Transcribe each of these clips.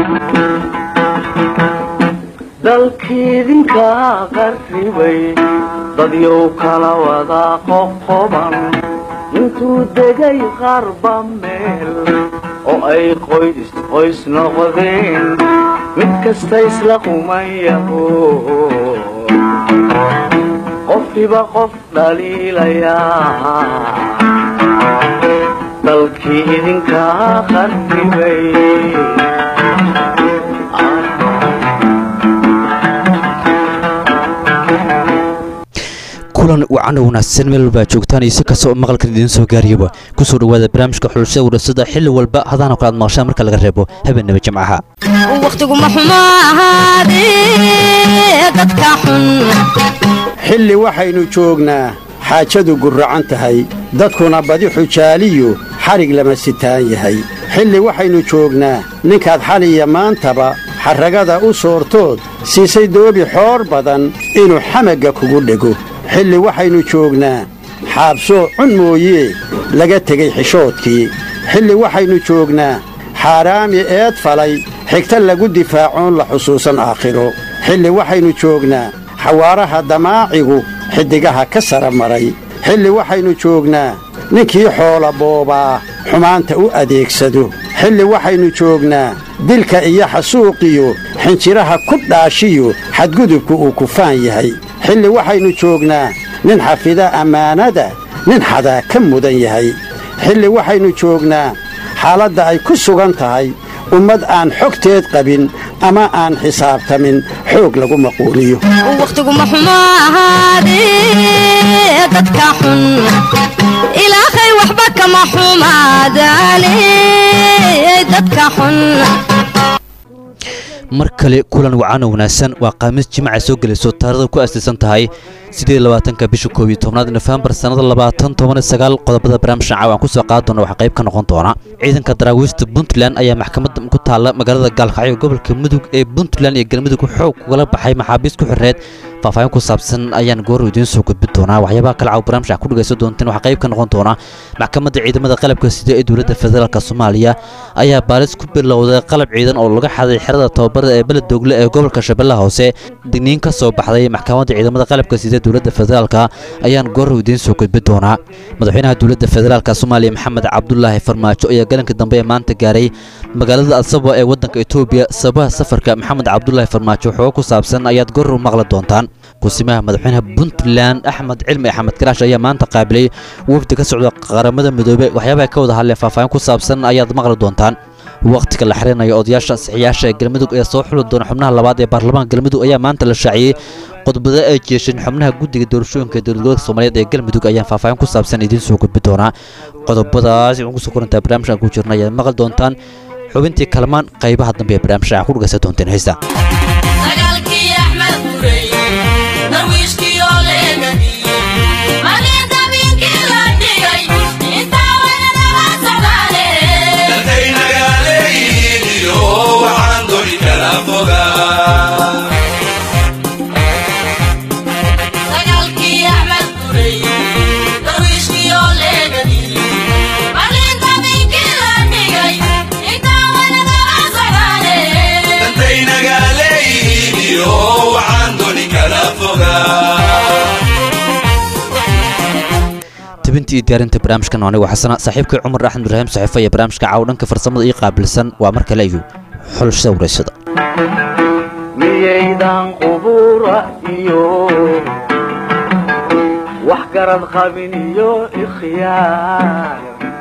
dalkiidinka qarribay dadyow kala wada qoqoban intuu degay qarba meel oo ay qoys qoys noqdeen mid kasta isla qumayaho qofkiba qof dhaliilayaa dalkii idinka qarribay kulan wacan wanaagsan meel walba joogtaan iyo si kasta oo maqalkan idiin soo gaariyaba kusoo dhawaada barnaamijka xulashada warasada xilli walba hadaana kalaad maqashaan marka laga reebo habeenaba jimcaha wakhtiguma xumo ahaadee dadka xun xilli waxaynu joognaa xaajadu gurracan tahay dadkuna badi xujaaliyu xadhig lama sitaan yahay xilli waxaynu joognaa ninkaad xaliya maantaba xarragada u soortood siisay doobi xoor badan inuu xamagga kugu dhego xilli waxaynu joognaa xaabsoo cun mooyee laga tegey xishoodkii xilli waxaynu joognaa xaaraami eed falay xigta lagu difaacoon la xusuusan aakhiro xilli waxaynu joognaa xawaaraha damaacigu xiddigaha ka sara maray xilli waxaynu joognaa ninkii xoola boobaa xumaanta u adeegsado xilli waxaynu joognaa dilka iyo xasuuqiyo xinjiraha ku dhaashiyo xadgudubku uu kufaan yahay xilli waxaynu joognaa nin xafida ammaanada nin xadaa ka mudan yahay xilli waxaynu joognaa xaaladda ay ku sugan tahay ummad aan xogteed qabin ama aan xisaabtamin xoog lagu maquuliyo wakhtiguma xumo ahaadee dadka xun ilaahay waxba kama xumaadaane dadka xun mar kale kulan wacan wanaagsan waa qaamiis jimca soo gelayso taarikhda ku aasaysan tahay sideedlabaatanka bisha koob iyo tobnaad nofembar sannada labaatan toban sagaal qodobada barnaamijkan caawan kusoo qaadi doona waxaa qayb ka noqon doona ciidanka daraawiista puntland ayaa maxkamadda ku taalla magaalada gaalkacyo gobolka mudug ee puntland iyo galmudug xoog kugala baxay maxaabiist ku xirreed faahfaahin ku saabsan ayaan goor idiin soo gudbin doonaa waxyaabaha kale caaw barnaamijka ku dhegaysan doonteen waxaa qayb ka noqon doona maxkamadda ciidamada qalabka sida ee dowladda federaalk soomaaliya ayaa baalis ku bilowday qalab ciidan oo laga xaday xerada tababarada ee beledoogle ee gobolka shabeellaha hoose digniin ka soo baxday maxkamadda ciidamada qalabka sida dowladda federaalk ayaan goor idiin soo gudbin doonaa madaxweynaha dowladda federaalk soomaaliya maxamed cabdulaahi farmaajo ayaa galanka dambe ee maanta gaaray magaalada asabo ee waddanka etoobiya sabaha safarka maxamed cabdulaahi farmaajo xogo ku saabsan ayaad goor u maqli doontaan kusimaha madaxweynaha puntland axmed cilmi axmed karaash ayaa maanta qaabilay wafdi ka socda qaramada midoobey waxyaabaha ka wada hadleen faahfaahin ku saabsan ayaad maqli doontaan wakhtiga la xirinayo odayaasha saxiyaasha ee galmudug ee soo xuli doona xubnaha labaad ee baarlamaanka galmudug ayaa maanta la shaaciyey qodobada ay jeesheen xubnaha guddiga doorashooyinka dowlad gobolka soomaaliyeed ee galmudug ayaan faahfaahin ku saabsan idiin soo gudbi doonaa qodobadaas waxaan kusoo korantaa barnaamijkan ku jirna ayaad maqli doontaan xubintii kalamaan qaybaha dambe ee barnaamijka ku dhegaysan doonteen heesta tibintii iyo diyaarinta barnaamijkan anigu xasana saaxiibkay cumar axmed ibraahim saxiifo iyo barnaamijka caaw dhanka farsamada ii qaabilsan waa mar kale iyo xulashada wareysada miyaydan qubura iyo wax garad qabin iyo ikhyaar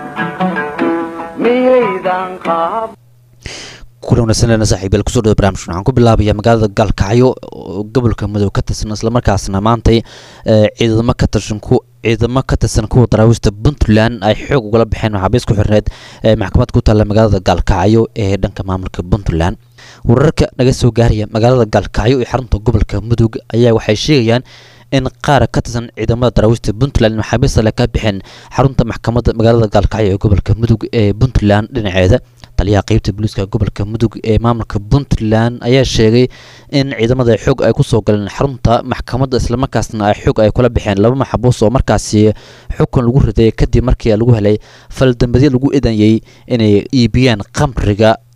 miyaydan qaab kulan wanaagsanleena saaxiibayaal kusoo dhawa barnamijkan waxaan ku bilaabayaa magaalada gaalkacyo oo gobolka madow ka tirsan islamarkaasna maantay ciidamo ka tirsan ku ciidamo ka tirsan kuwa daraawiista puntland ay xoog ugala baxeen maxaabiis ku xirneed ee maxkamad ku taalla magaalada gaalkacyo ee dhanka maamulka puntland wararka naga soo gaaraya magaalada gaalkacyo ee xarunta gobolka mudug ayaa waxay sheegayaan in qaar ka tirsan ciidamada daraawiista puntland maxaabiista le ka bixeen xarunta maxkamadda magaalada gaalkacyo ee gobolka mudug ee puntland dhinaceeda taliyaha qeybta booliiska gobolka mudug ee maamulka puntland ayaa sheegay in ciidamada xoog ay kusoo galeen xarunta maxkamadda islamarkaasna ay xoog ay kula baxeen laba maxabuus oo markaasi xukun lagu riday kadib markii lagu helay faldambadyo lagu idanyay inay iibiyaan khamriga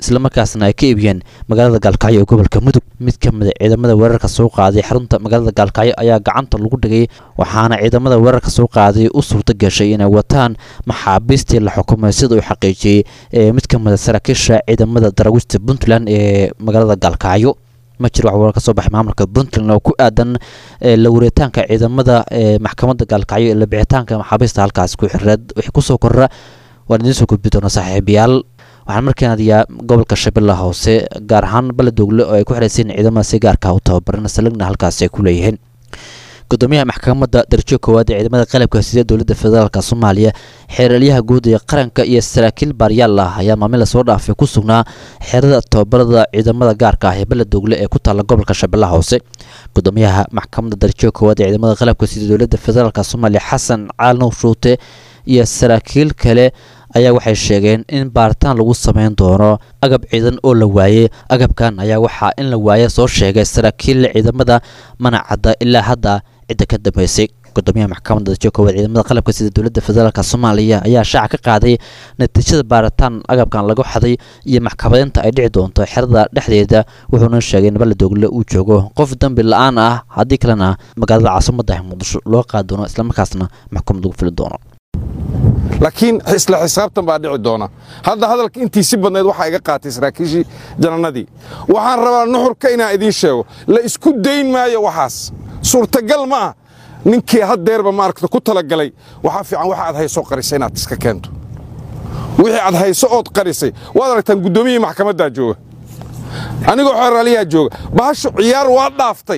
islamarkaasna ay ka iibiyeen magaalada gaalkacyo ee gobolka mudug mid ka mid a ciidamada weerarka soo qaaday xarunta magaalada gaalkacyo ayaa gacanta lagu dhigay waxaana ciidamada weerarka soo qaaday u suurto gashay inay wataan maxaabiistii la xukumay sida uu xaqiijiyey ee mid ka mid a saraakiisha ciidamada daraawiishta puntland ee magaalada gaalkacyo ma jiro wax warar ka soo baxay maamulka puntland oo ku aadan la wareetaanka ciidamada ee maxkamadda gaalkacyo ee la bixitaanka maxaabiista halkaas ku xireed wixii kusoo korra waan idiin soo gudbi doona saaxiibayaal waxaan markaan adiyaa gobolka shabeellaha hoose gaar ahaan baladogle oo ay ku xiraysiin ciidamada si gaarka u tababaran salagna halkaasi ay ku leeyihiin gudoomiyaha maxkamadda darajo koowaad ee ciidamada qalabka sida dowladda federaalk soomaaliya xeeralyaha guud ee qaranka iyo saraakiil baaryaal ah ayaa maalmin lasoo dhaafay ku sugnaa xeerada tababarada ciidamada gaarka ah ee baladogle ee ku taalla gobolka shabeellaha hoose gudoomiyaha maxkamadda darajo koowaad ee ciidamada qalabka sida dowladda federaalk soomaaliya xasan caali nuur shuute iyo saraakiil kale ayaa waxay sheegeen in baaritaan lagu sameyn doono agab ciidan oo la waayey agabkan ayaa waxaa in la waaye soo sheegay saraakiil ciidamada manacadda ilaa hadda cidda ka dambeysay gudoomiyaha maxkamadda dajo koowaad ciidamada qalabka sida dowladda federaalk soomaaliya ayaa shaaca ka qaaday natiijada baaritaan agabkan lagu xaday iyo maxkamadeynta ay dhici doonto xerada dhexdeeda wuxuuna sheegay in baladogle uu joogo qof dambi la-aan ah haddii kalena magaalada caasimadda muqdisho loo qaadi doono islamarkaasna maxkamad lagu fili doono laakiin isla xisaabtan baa dhici doona hadda hadalka intiisi badnayd waxaa iga qaatay saraakiishii janannadii waxaan rabaa nuxurka inaan idiin sheego la isku dayn maayo waxaas suurtagal ma ah ninkii haddeerba maaragta ku talagalay waxaa fiican waxa aad hayso qarisay inaad iska keento wixii aad hayso ood qarisay waad aragtaan guddoomiyihii maxkamaddaa jooga anigoo xeraaliyaa jooga bahashu ciyaar waa dhaaftay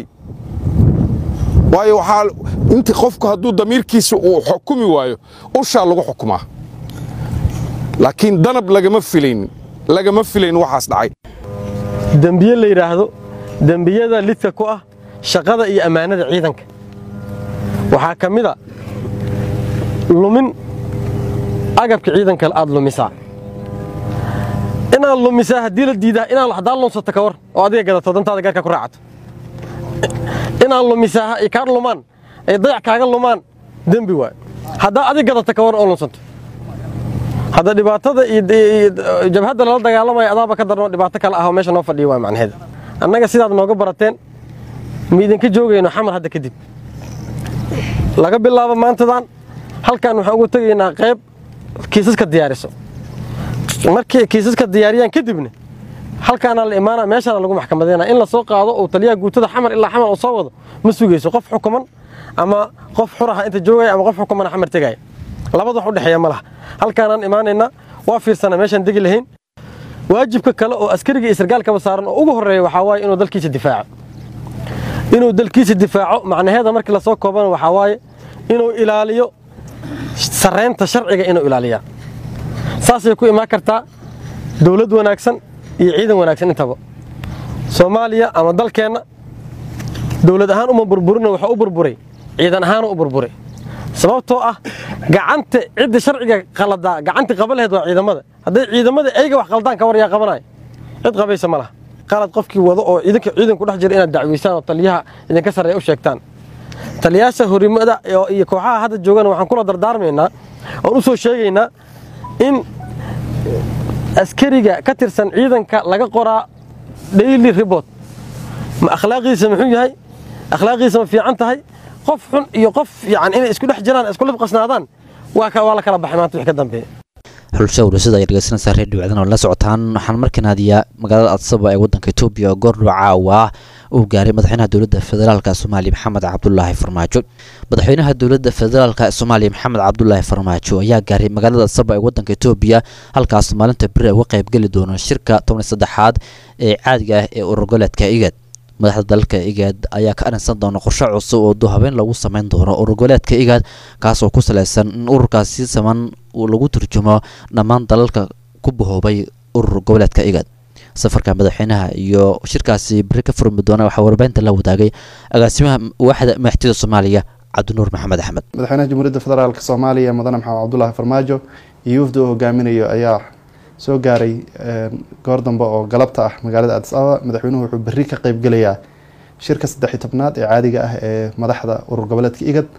waayo waxaa inti qofku hadduu damiirkiisa uu xukumi waayo ushaa lagu xukumaa laakiin danab lagama filaynin lagama filaynin waxaas dhacay dembiye la yidhaahdo dembiyada lidka ku ah shaqada iyo ammaanada ciidanka waxaa ka mid a lumin agabka ciidanka aad lumisaa inaad lumisaa haddii la diidaa inaad haddaa lunsato ka war oo adiga gadato dantaada gaarkaa ku raacato inaad lumisaa ay kaa lumaan ay dayac kaaga lumaan dembi waay haddaa adig gadata ka war oo lunsanto hadda dhibaatada iyo jabhadda lala dagaalamaya adaaba ka darno dhibaato kale ah oo meesha noo fadhiya waa macnaheeda annaga sidaad nooga barateen ma idinka joogayno xamar hadda kadib laga bilaabo maantadan halkan waxaan ugu tegaynaa qayb kiisaska diyaariso markay kiisaska diyaariyaan kadibna halkaana la imaana meeshaana lagu maxkamadeyna in la soo qaado oo taliyaha guutada xamar ilaa xamar uu soo wado ma sugayso qof xukuman ama qof xuraha inta joogaya ama qof xukumana xamar tegaya labada wax u dhexeeya ma laha halkaanaan imaanaynaa waa fiirsana meeshaan degi lahayn waajibka kale oo askariga iyo sargaalkaba saaran oo ugu horreeya waxaa waaye inuu dalkiisa difaaco inuu dalkiisa difaaco macnaheeda markii lasoo koobana waxaa waaye inuu ilaaliyo sarreynta sharciga inuu ilaaliyaa saasay ku imaan kartaa dowlad wanaagsan iyo ciidan wanaagsan intaba soomaaliya ama dalkeenna dowlad ahaan uma burburina waxaa u burburay ciidan ahaana u burburay sababtoo ah gacanta cidda sharciga qaladaa gacantii qaba laheyd waa ciidamada hadday ciidamada eyga wax qaldaan ka war yaa qabanaya cid qabaysa ma laha qalad qofkii wado oo ciidanka ciidanku dhex jira inaad dacweysaan oo taliyaha idinka sarreeya u sheegtaan taliyaasha horimada iyo kooxaha hadda joogana waxaan kula dardaarmaynaa oon u soo sheegaynaa in askariga ka tirsan ciidanka laga qoraa daily report ma akhlaaqiisa muxuu yahay akhlaaqiisa ma fiican tahay qof xun iyo qof yani inay isku dhex jiraan isku libqasnaadaan waa waa la kala baxay maanta wix ka dambeeya xulusha warasada ay dhegeysanaysaa reediyo wacdan oo la socotaan waxaan markaan aadiyaa magaalada adsaba ee waddanka etoobiya oo goordhow caawa uu gaaray madaxweynaha dowladda federaalka soomaaliya maxamed cabdulaahi farmaajo madaxweynaha dowladda federaalka soomaaliya maxamed cabdulaahi farmaajo ayaa gaaray magaalada adsaba ee waddanka etoobiya halkaas maalinta beri uga qaybgeli doono shirka toban saddexaad ee caadiga ah ee ururgoleedka igad madaxda dalka igaad ayaa ka arinsan doona qorshe cusub oo duhabeen lagu sameyn doono ururgoleedka igaad kaas oo ku saleysan in ururkaas si saman lagu turjumo dhammaan dalalka ku bahoobay urur goboleedka igaad safarka madaxweynaha iyo shirkaasi beri ka furmi doona waxaa warbaahinta la wadaagay agaasimaha waaxda madaxtooyada soomaaliya cabdinuur maxamed axmed madaxweynaha jamhuuriyadda federaalk soomaaliya mudane maxamed cabdulaahi farmaajo iyo wafdi uu hogaaminayo ayaa soo gaaray goor dambe oo galabta ah magaalada adis ababa madaxweynuhu wuxuu berri ka qeybgelayaa shirka saddexiy tobnaad ee caadiga ah ee madaxda urur goboleedka igad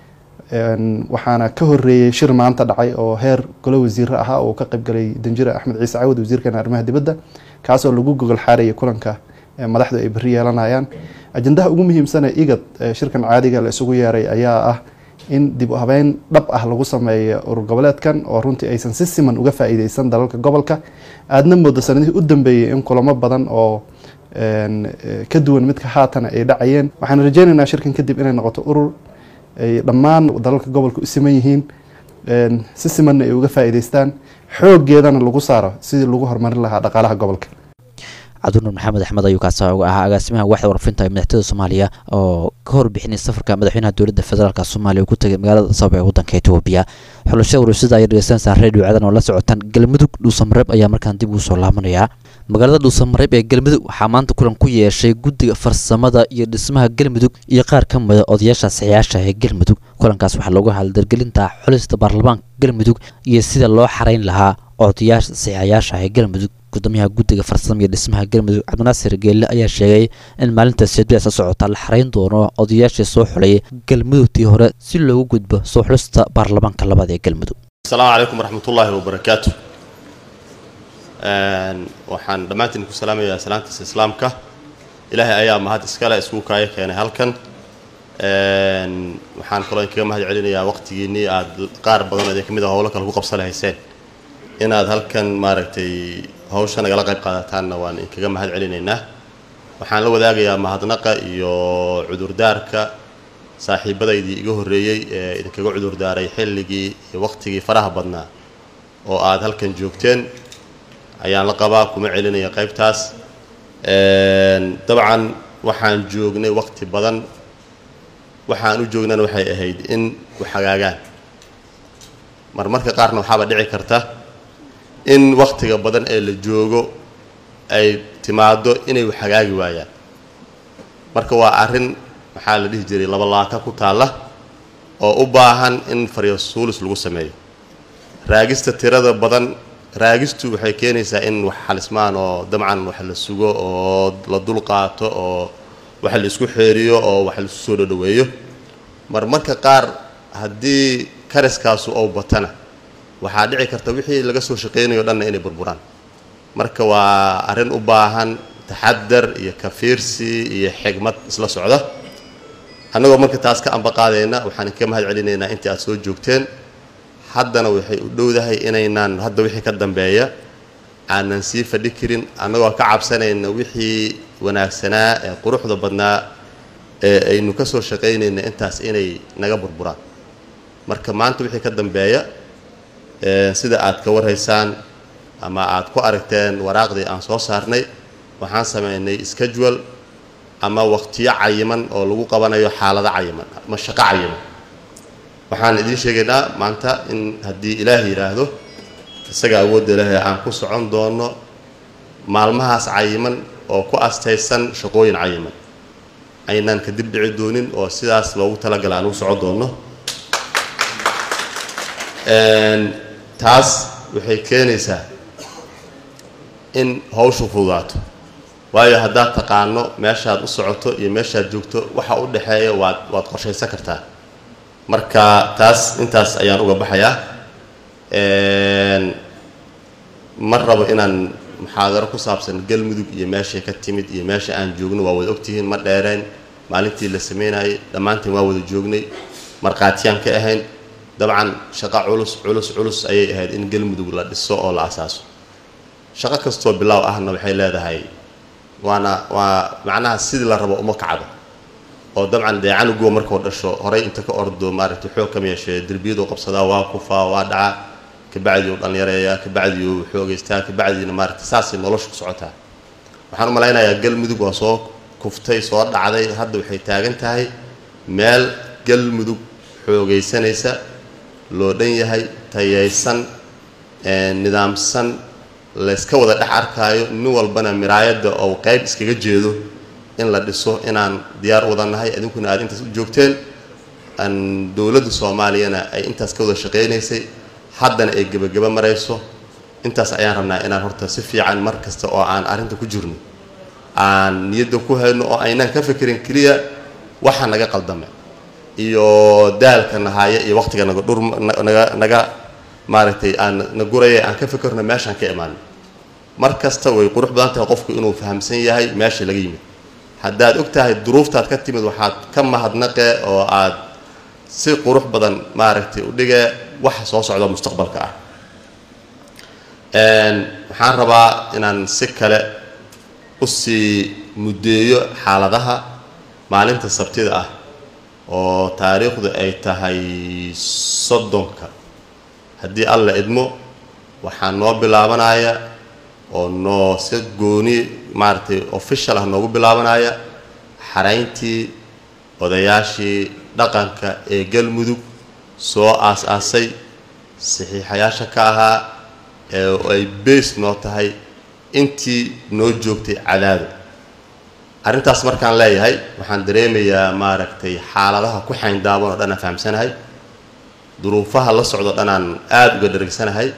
waxaana ka horeeyey shir maanta dhacay oo heer golo wasiire ahaa oo ka qeybgalay danjire axmed ciise cawad wasiirkeena arrimaha dibadda kaasoo lagu gogol xaaraya kulanka ee madaxdu ay berri yeelanayaan ajandaha ugu muhiimsane igad ee shirkan caadiga la isugu yeeray ayaa ah in dib u habeyn dhab ah lagu sameeyo urur goboleedkan oo runtii aysan si siman uga faa'iideysan dalalka gobolka aadna moodo sanadihii u dambeeyey in kulamo badan oo ka duwan midka haatana ay dhacayeen waxaan rajeynaynaa shirkan kadib inay noqoto urur ay dhammaan dalalka gobolka u siman yihiin si simanna ay uga faa'iideystaan xooggeedana lagu saaro sidii lagu horumarin lahaa dhaqaalaha gobolka cabdinuur maxamed axmed ayuu kaasa uga ahaa agaasimaha waaxda warfinta ee madaxtooyada soomaaliya oo ka horbixinay safarka madaxweynaha dowladda federaalk soomaaliya uu ku tegay magaalada sabab ee waddanka etoobiya xulashada warusada ayay dhegeysanaysaa reediyo cadan oo la socotaan galmudug dhuusamareeb ayaa markaan dib ugu soo laabanayaa magaalada dhuusamareeb ee galmudug waxaa maanta kulan ku yeeshay guddiga farsamada iyo dhismaha galmudug iyo qaar ka mida odayaasha saxiyaasha ee galmudug kulankaas waxaa loogu haldargelinta xulista baarlamaanka galmudug iyo sida loo xarayn lahaa odayaasha saxiixayaasha ee galmudug gudoomiyaha guddiga farsama iyo dhismaha galmudug cabdinaasir geelle ayaa sheegay in maalinta seedbiasa socota la xarayn doono odayaashii soo xulay galmudugtii hore si loogu gudbo soo xulista baarlamaanka labaad ee galmudug asalaamu calaykum waraxmatullaahi wabarakaatu waxaan dhammaantiin ku salaamayaa salaantiisa islaamka ilaahay ayaa mahad iskale isku kaaya keenay halkan waxaan kaloo inkaga mahad celinayaa waqtigiinnii aad qaar badan oo idin ka mid a howlo kale ku qabsan lahayseen inaad halkan maaragtay hawsha nagala qayb qaadataanna waan inkaga mahad celinaynaa waxaan la wadaagayaa mahadnaqa iyo cudurdaarka saaxiibadaydii iga horreeyey ee idinkaga cudurdaaray xilligii iyo waqtigii faraha badnaa oo aad halkan joogteen ayaan la qabaa kuma celinaya qaybtaas dabcan waxaan joognay waqti badan waxaan u joognana waxay ahayd in waxhagaagaan marmarka qaarna waxaaba dhici karta in waktiga badan ee la joogo ay timaado inay waxhagaagi waayaan marka waa arrin maxaa la dhihi jiray labalaaka ku taalla oo u baahan in faryasuulis lagu sameeyo raagista tirada badan raagistu waxay keenaysaa in wax xalismaan oo dabcan wax la sugo oo la dul qaato oo wax la isku xeeriyo oo wax laisu soo dhodhoweeyo marmarka qaar haddii kariskaasu ou batana waxaa dhici karta wixii laga soo shaqaynayo dhanna inay burburaan marka waa arrin u baahan taxadar iyo kafiirsi iyo xigmad isla socda annagoo marka taas ka ambaqaadayna waxaan ka mahad celinaynaa intii aad soo joogteen haddana waxay u dhowdahay inaynaan hadda wixii ka dambeeya aanan sii fadhi karin annagoo ka cabsanayna wixii wanaagsanaa ee quruxda badnaa ee aynu ka soo shaqaynayna intaas inay naga burburaan marka maanta wixii ka dambeeya sida aad ka warhaysaan ama aad ku aragteen waraaqdii aan soo saarnay waxaan sameynay schedule ama waqtiyo cayiman oo lagu qabanayo xaalado cayiman ama shaqo cayiman waxaan idiin sheegaynaa maanta in haddii ilaah yidhaahdo isaga awoodda ilaahay aan ku socon doono maalmahaas cayiman oo ku astaysan shaqooyin cayiman aynaan kadib dhici doonin oo sidaas loogu talagala aan ugu socon doono taas waxay keenaysaa in hawshu fududaato waayo haddaad taqaano meeshaad u socoto iyo meeshaad joogto waxa u dhexeeya waad waad qorshaysan kartaa marka taas intaas ayaan uga baxayaa ma rabo inaan muxaadaro ku saabsan galmudug iyo meeshay ka timid iyo meesha aan joogno waa wada ogtihiin ma dheereen maalintii la sameynayay dhammaantiin waa wada joognay markhaatiyaan ka ahayn dabcan shaqo culus culus culus ayay ahayd in galmudug la dhiso oo la asaaso shaqo kastoo bilaaw ahna waxay leedahay waana waa macnaha sidii la rabo uma kacdo oo dabcan dee canuguwa markuu dhasho horay inta ka ordo maaragtay xoog kama yeeshee derbiyaduu qabsadaa waa kufaa waa dhacaa kabacdii uu dhallinyareeyaa kabacdii uu xoogaystaa kabacdiina maaragtay saasay nolosha ku socotaa waxaan u malaynayaa galmudug waa soo kuftay soo dhacday hadda waxay taagan tahay meel galmudug xoogaysanaysa loo dhan yahay tayaysan nidaamsan layska wada dhex arkaayo nin walbana miraayadda oo qayb iskaga jeedo in la dhiso inaan diyaar u wada nahay idinkuna aad intaas u joogteen aan dowladda soomaaliyana ay intaas ka wada shaqaynaysay haddana ay gebagaba marayso intaas ayaan rabnaa inaan horta si fiican mar kasta oo aan arrinta ku jirno aan niyadda ku hayno oo aynaan ka fikirin keliya waxa naga qaldamay iyo daalka nahaya iyo waqtiga naga dhur naga naga maaragtay aan na guraya aan ka fikirno meeshaan ka imaano mar kasta way qurux badan tahay qofku inuu fahamsan yahay meesha laga yimid haddaad og tahay duruuftaad ka timid waxaad ka mahadnaqe oo aad si qurux badan maaragtay u dhige waxa soo socda mustaqbalka ah waxaan rabaa inaan si kale usii muddeeyo xaaladaha maalinta sabtida ah oo taariikhdu ay tahay soddonka haddii alla idmo waxaa noo bilaabanaya oo noo si gooni maaragtay official ah noogu bilaabanaya xarayntii odayaashii dhaqanka ee galmudug soo aas-aasay saxiixayaasha ka ahaa ee ay beys noo tahay intii noo joogtay cadaado arrintaas markaan leeyahay waxaan dareemayaa maaragtay xaaladaha ku xayndaaban oo dhan aan fahamsanahay duruufaha la socdo dhan aan aada uga dheregsanahay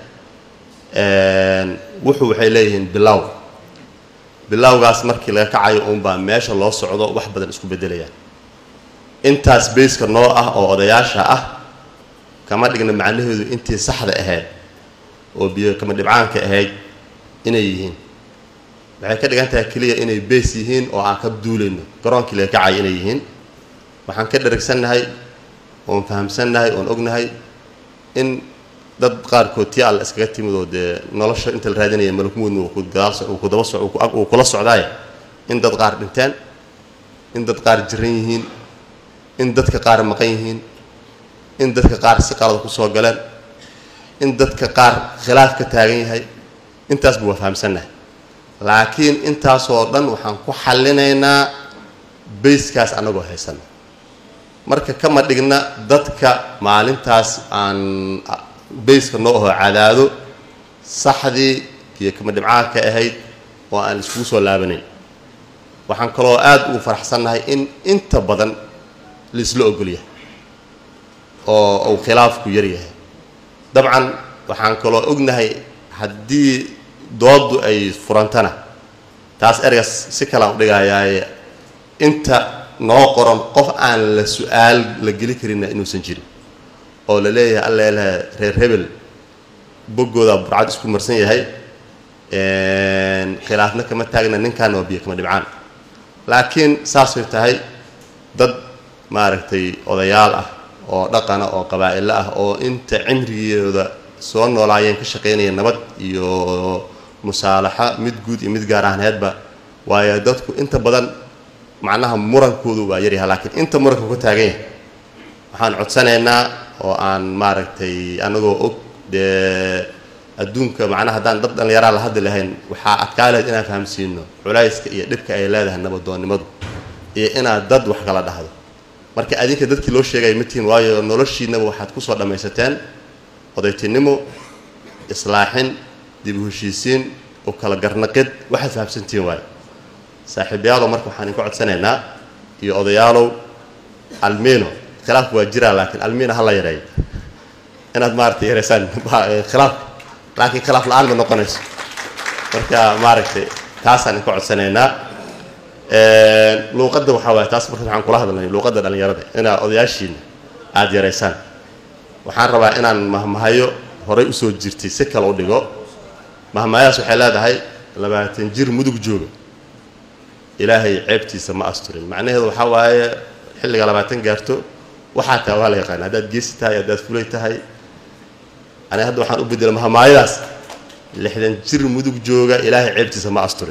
wuxuu waxay leeyihiin bilow bilowgaas markii laga kacayo uunbaa meesha loo socdo wax badan isku beddelayaan intaas beyska noo ah oo odayaasha ah kama dhigna macnaheedu intii saxda ahayd oo biyo kama dhibcaanka ahayd inay yihiin waxay ka dhigan tahay keliya inay beys yihiin oo aan ka duulayno garoonkii laga kacayo inay yihiin waxaan ka dheragsannahay oon fahamsannahay oon ognahay in dad qaarkood tii alla iskaga timid oo dee nolosha inta la raadinaya malakmuudna uu ku daba uu kula socdaay in dad qaar dhinteen in dad qaar jiran yihiin in dadka qaar maqan yihiin in dadka qaar si qalada ku soo galeen in dadka qaar khilaaf ka taagan yahay intaasba waa fahamsannahay laakiin intaasoo dhan waxaan ku xallinaynaa bayskaas annagoo haysana marka kama dhigna dadka maalintaas aan bayska noo aho cadaado saxdii iyo kama dhibcaanka ahayd oo aan iskugu soo laabanayn waxaan kaloo aada ugu faraxsannahay in inta badan laisla ogolyahay oo uu khilaafku yar yahay dabcan waxaan kaloo ognahay haddii dooddu ay furantana taas ereygaas si kalaan u dhigayaaye inta noo qoran qof aan la su-aal la geli karinna inuusan jirin oo la leeyahay alleelaha reer hebel boggooda burcad isku marsan yahay khilaafna kama taagna ninkaana waa biyo kama dhibcaan laakiin saasay tahay dad maaragtay odayaal ah oo dhaqana oo qabaa'ilo ah oo inta cimrigooda soo noolaayeen ka shaqaynaya nabad iyo musaalaxa mid guud iyo mid gaar ahneedba waayo dadku inta badan macnaha murankoodu waa yaryahay laakiin inta muranka ka taagan yahay waxaan codsanaynaa oo aan maaragtay anagoo og dee adduunka macnaha haddaan dad dhallinyaraa la hadli lahayn waxaa adkaa lahayd inaan fahamsiino culayska iyo dhibka ay leedahay nabadoonnimadu iyo inaad dad wax kala dhahdo marka adinka dadkii loo sheegaya matiin waayo noloshiinaba waxaad kusoo dhammaysateen odaytinimo islaaxin dib u heshiisiin oo kala garnaqid waxaad fahamsantihiin waayo saaxiibayaalow marka waxaan idinka codsanaynaa iyo odayaalow almino khilaafku waa jiraa laakiin almino ha la yareeyo inaad maaragtay yareysaan khilaafka laakiin khilaaf la-aan ma noqonayso marka maaragtay taasaan idinka codsanaynaa luuqadda waxaa waaya taas marka waxaan kula hadlnay luuqadda dhallinyarada inaad odayaashiina aada yareysaan waxaan rabaa inaan mahmahayo horay usoo jirtay si kale u dhigo mahmahadaas waxay leedahay labaatan jir mudug jooga ilaahay ceebtiisa ma asturin macnaheedu waxaa waaye xilliga labaatan gaarto waxaa taha waa la yaqaana haddaad geesi tahay haddaad fulay tahay ani hadda waxaan u bedela mahmaayadaas lixdan jir mudug jooga ilaahay ceebtiisa ma asturin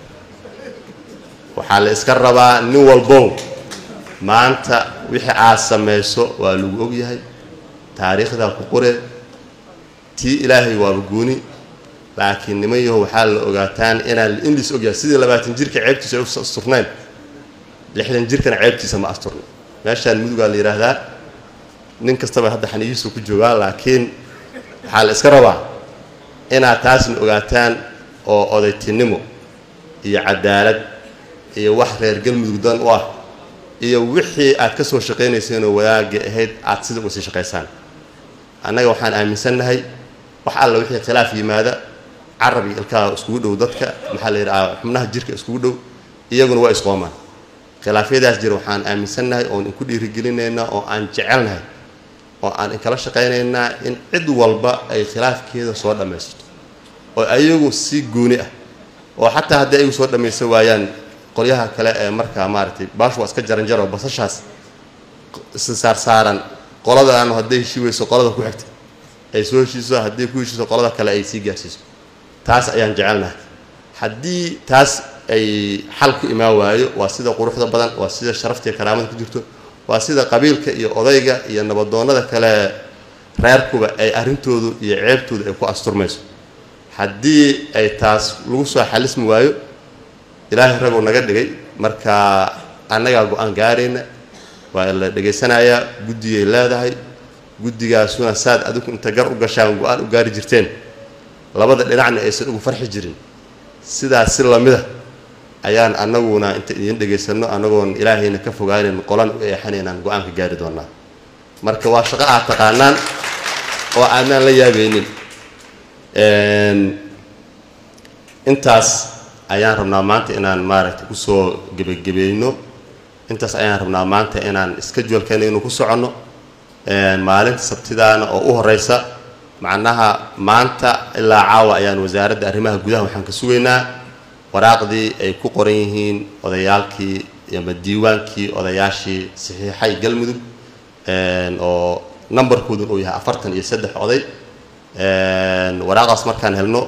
waxaa la iska rabaa nin walbow maanta wixii aad samayso waa lagu ogyahay taariikhdaa ku qore tii ilaahay waaba gooni laakiin niman yaho waxaa la ogaataan inaan in lais ogyahay sidii labaatan jirka ceebtiisa ay u asturnayn lixdan jirkana ceebtiisa ma asturna meeshaan mudugaa la yidhaahdaa nin kastaba hadda xaniyihiisu ku joogaa laakiin waxaa la iska rabaa inaad taasna ogaataan oo odaytinimo iyo cadaalad iyo wax reer galmudug dan u ah iyo wixii aad ka soo shaqaynayseenoo wadaagga ahayd aad sida uga sii shaqaysaan annaga waxaan aaminsannahay wax alla wixii khilaaf yimaada carab iyo ilkaha iskugu dhow dadka maxaa la yidhaha xubnaha jirka iskugu dhow iyaguna waa isqoomaan khilaafyadaas jira waxaan aaminsannahay oon inku dhiirigelinaynaa oo aan jecelnahay oo aan inkala shaqaynaynaa in cid walba ay khilaafkeeda soo dhammaysato oo ayagu si gooni ah oo xataa haddii ayagu soo dhammaysan waayaan qolyaha kale ee markaa maaragtay baashu waa iska jaranjaro basashaas saarsaaran qoladaanu hadday heshii weyso qolada ku xigta ay soo heshiiso hadday ku heshiiso qolada kale ay sii gaarsiiso taas ayaan jecelnahay haddii taas ay xal ku imaan waayo waa sida quruxda badan waa sida sharafta iyo karaamada ku jirto waa sida qabiilka iyo odayga iyo nabadoonnada kale reerkuba ay arrintoodu iyo ceebtoodu ay ku asturmayso haddii ay taas lagu soo xalismi waayo ilaahay raguu naga dhigay marka annagaa go-aan gaarayna waa la dhegaysanayaa guddigay leedahay guddigaasuna saad adigu inta gar u gashaan go-aan u gaari jirteen labada dhinacna aysan ugu farxi jirin sidaas si lamida ayaan annaguna inta idiin dhegaysanno annagoon ilaahayna ka fogaanan qolan u eexanaynaan go-aanka gaari doonaa marka waa shaqo aad taqaanaan oo aanaan la yaabaynin intaas ayaan rabnaa maanta inaan maaragtay kusoo gebagabayno intaas ayaan rabnaa maanta inaan schedulkeena inuu ku soconno maalinta sabtidaana oo u horeysa macnaha maanta ilaa caawa ayaan wasaaradda arrimaha gudaha waxaan ka sugaynaa waraaqdii ay ku qoran yihiin odayaalkii ama diiwaankii odayaashii saxiixay galmudug oo numberkoodun uu yahay afartan iyo saddex oday waraaqdaas markaan helno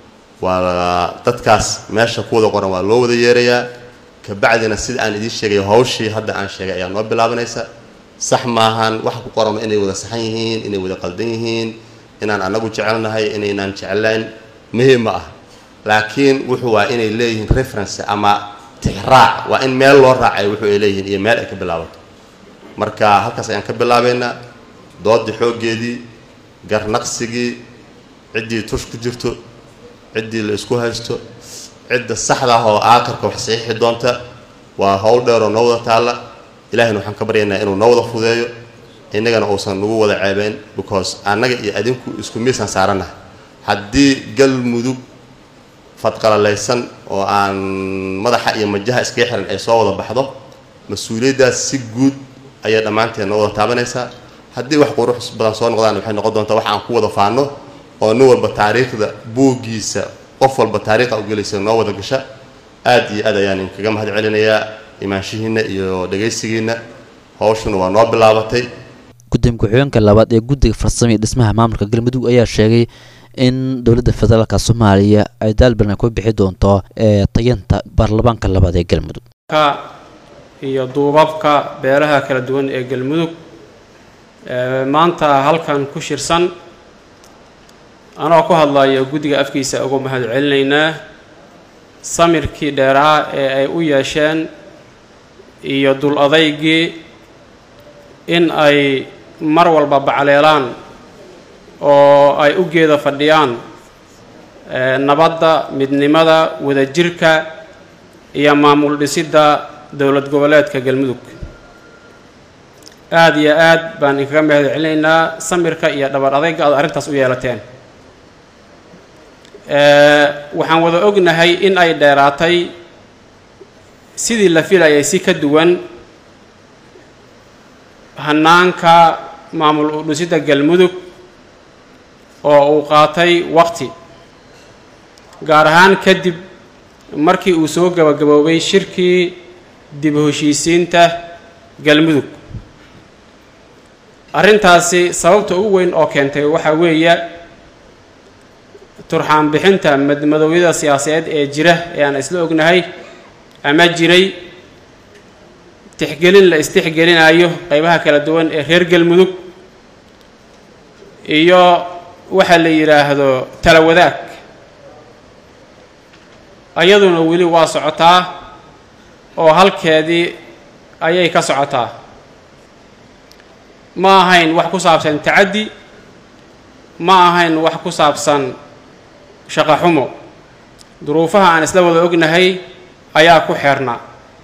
waa dadkaas meesha ku wada qoran waa loo wada yeerayaa kabacdina sida aan idiin sheegay hawshii hadda aan sheegay ayaa noo bilaabanaysa sax maahan waxa ku qoran inay wada saxan yihiin inay wada qaldan yihiin inaan anagu jecelnahay inaynaan jeclayn muhiim ma ah laakiin wuxuu waa inay leeyihiin reference ama tixraac waa in meel loo raacay wuxuu ay leeyihiin iyo meel ay ka bilaabato marka halkaas ayaan ka bilaabaynaa doodii xooggeedii garnaqsigii ciddii tush ku jirto ciddii la isku haysto cidda saxda ah oo aakarka wax saxiixi doonta waa howl dheer oo noo wada taalla ilahayna waxaan ka baryaynaa inuu noo wada fudeeyo innagana uusan nagu wada ceebeyn because annaga iyo adinku isku miisaan saaranahay haddii galmudug fadqalalaysan oo aan madaxa iyo majaha iskaga xiran ay soo wada baxdo mas-uuliyaddaas si guud ayay dhammaanteed noo wada taabanaysaa haddii wax qurux badan soo noqdaan waxay noqon doontaa wax aan ku wada faano oo nin walba taariikhda buuggiisa qof walba taariikha u gelaysa noo wada gasha aad iyo aad ayaan inkaga mahad celinayaa imaanshihiinna iyo dhegaysigiinna hawshuna waa noo bilaabatay gudoomiye ku-xigeenka labaad ee guddiga farsamo iyo dhismaha maamulka galmudug ayaa sheegay in dowladda federaalka soomaaliya ay daalbalan ku bixi doonto ee tayanta baarlamaanka labaad ee galmudug iyo duubabka beelaha kala duwan ee galmudug maanta halkan ku shirsan anoo ku hadlayo guddiga afkiisa ugu mahad celinaynaa samirkii dheeraa ee ay u yeesheen iyo dul adaygii in ay mar walba bacleelaan oo ay u geeda fadhiyaan nabadda midnimada wadajirka iyo maamul dhisidda dowlad goboleedka galmudug aada iyo aad baan inkaga mahad celinaynaa samirka iyo dhabar adayga aad arrintaas u yeelateen waxaan wada ognahay in ay dheeraatay sidii la filayay si ka duwan hanaanka maamul udhisidda galmudug oo uu qaatay waqti gaar ahaan kadib markii uu soo gabagaboobay shirkii dib u heshiisiinta galmudug arrintaasi sababta ugu weyn oo keentay waxaa weeye turxaan bixinta madmadowyada siyaasadeed ee jira ee aan isla ognahay ama jiray tixgelin la istixgelinayo qeybaha kala duwan ee reer galmudug iyo waxa la yidhaahdo tala wadaag ayaduna weli waa socotaa oo halkeedii ayay ka socotaa ma ahayn wax ku saabsan tacaddi ma ahayn wax ku saabsan shaqo xumo duruufaha aan isla wada ognahay ayaa ku xeernaa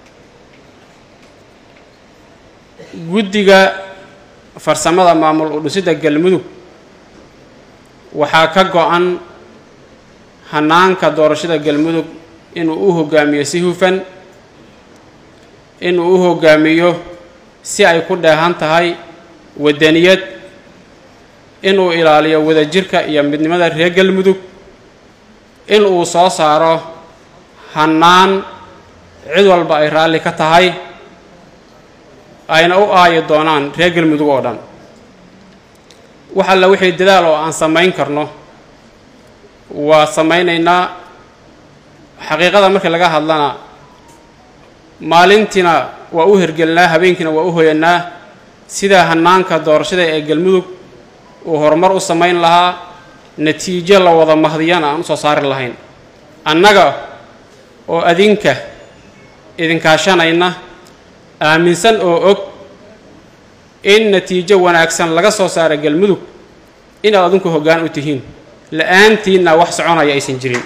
guddiga farsamada maamul udhisidda galmudug waxaa ka go-an hanaanka doorashada galmudug inuu u hogaamiyo si hufan inuu u hogaamiyo si ay ku dheehan tahay wadaniyad inuu ilaaliyo wadajirka iyo midnimada reer galmudug in uu soo saaro hannaan cid walba ay raalli ka tahay ayna u aayi doonaan reer galmudug oo dhan wax alla wixii dadaal oo aan samayn karno waa samaynaynaa xaqiiqada markii laga hadlana maalintiina waa u hergelnaa habeenkiina waa u hoyanaa sida hannaanka doorashada ee galmudug uu horumar u samayn lahaa natiijo la wada mahdiyana aan u soo saari lahayn annaga oo adinka idinkaashanayna aaminsan oo og in natiijo wanaagsan laga soo saara galmudug inaad adinku hoggaan u tihiin la-aantiinna wax soconaya aysan jirin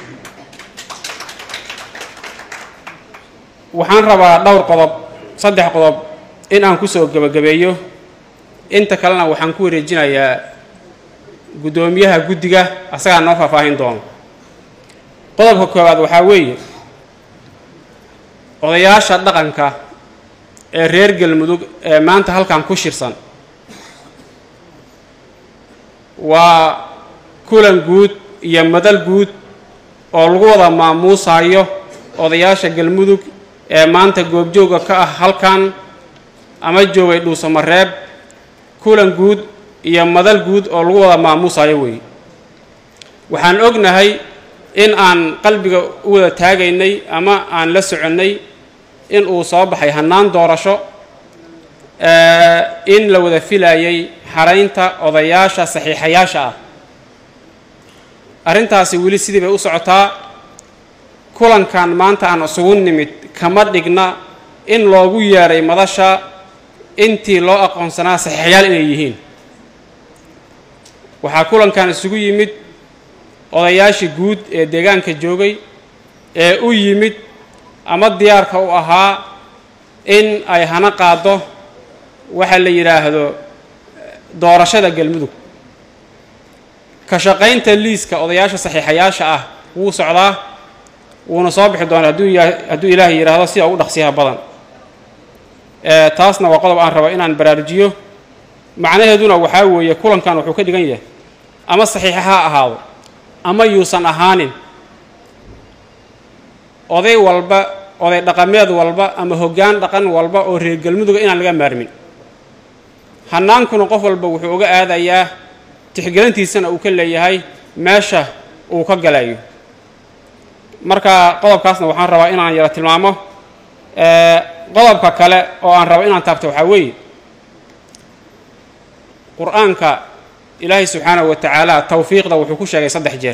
waxaan rabaa dhowr qodob saddex qodob in aan kusoo gebagabeeyo inta kalena waxaan ku wareejinayaa guddoomiyaha guddiga asagaa noo faahfaahin doono qodobka koowaad waxaa weeye odayaasha dhaqanka ee reer galmudug ee maanta halkan ku shirsan waa kulan guud iyo madal guud oo lagu wada maamuusayo odayaasha galmudug ee maanta goobjooga ka ah halkan ama joogay dhuusamareeb kulan guud iyo madal guud oo lagu wada maamuusayo weeye waxaan ognahay in aan qalbiga u wada taagaynay ama aan la soconnay in uu soo baxay hannaan doorasho in la wada filayay xaraynta odayaasha saxiixayaasha ah arrintaasi weli sidii bay u socotaa kulankan maanta aan isugu nimid kama dhigna in loogu yeedhay madasha intii loo aqoonsanaa saxiixayaal inay yihiin waxaa kulankan isugu yimid odayaashii guud ee deegaanka joogay ee u yimid ama diyaarka u ahaa in ay hana qaado waxa la yidhaahdo doorashada galmudug ka shaqaynta liiska odayaasha saxiixayaasha ah wuu socdaa wuuna soo bixi doonaa hadduu ya hadduu ilaahay yidhaahdo sida ugu dhaqsiyaha badan taasna waa qodob aan rabo inaan baraarujiyo macnaheeduna waxaa weeye kulankan wuxuu ka dhigan yahay ama saxiixa ha ahaado ama yuusan ahaanin oday walba oday dhaqameed walba ama hoggaan dhaqan walba oo reer galmuduga inaan laga maarmin hannaankuna qof walba wuxuu uga aadayaa tixgelintiisana uu ka leeyahay meesha uu ka galayo marka qodobkaasna waxaan rabaa inaan yaro tilmaamo qodobka kale oo aan rabo inaan taabto waxaa weeye qur-aanka ilaahay subxaanahu wa tacaala tawfiiqda wuxuu ku sheegay saddex jeer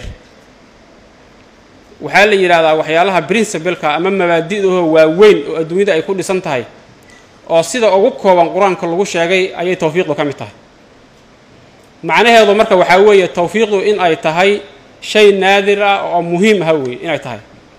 waxaa la yidhaahdaa waxyaalaha princibalka ama mabaadi'dahoo waaweyn oo adduunyada ay ku dhisan tahay oo sida ugu kooban qur-aanka lagu sheegay ayay tawfiiqdu ka mid tahay macnaheedu marka waxaa weeye tawfiiqdu in ay tahay shay naadir ah oo muhiim aha weeye inay tahay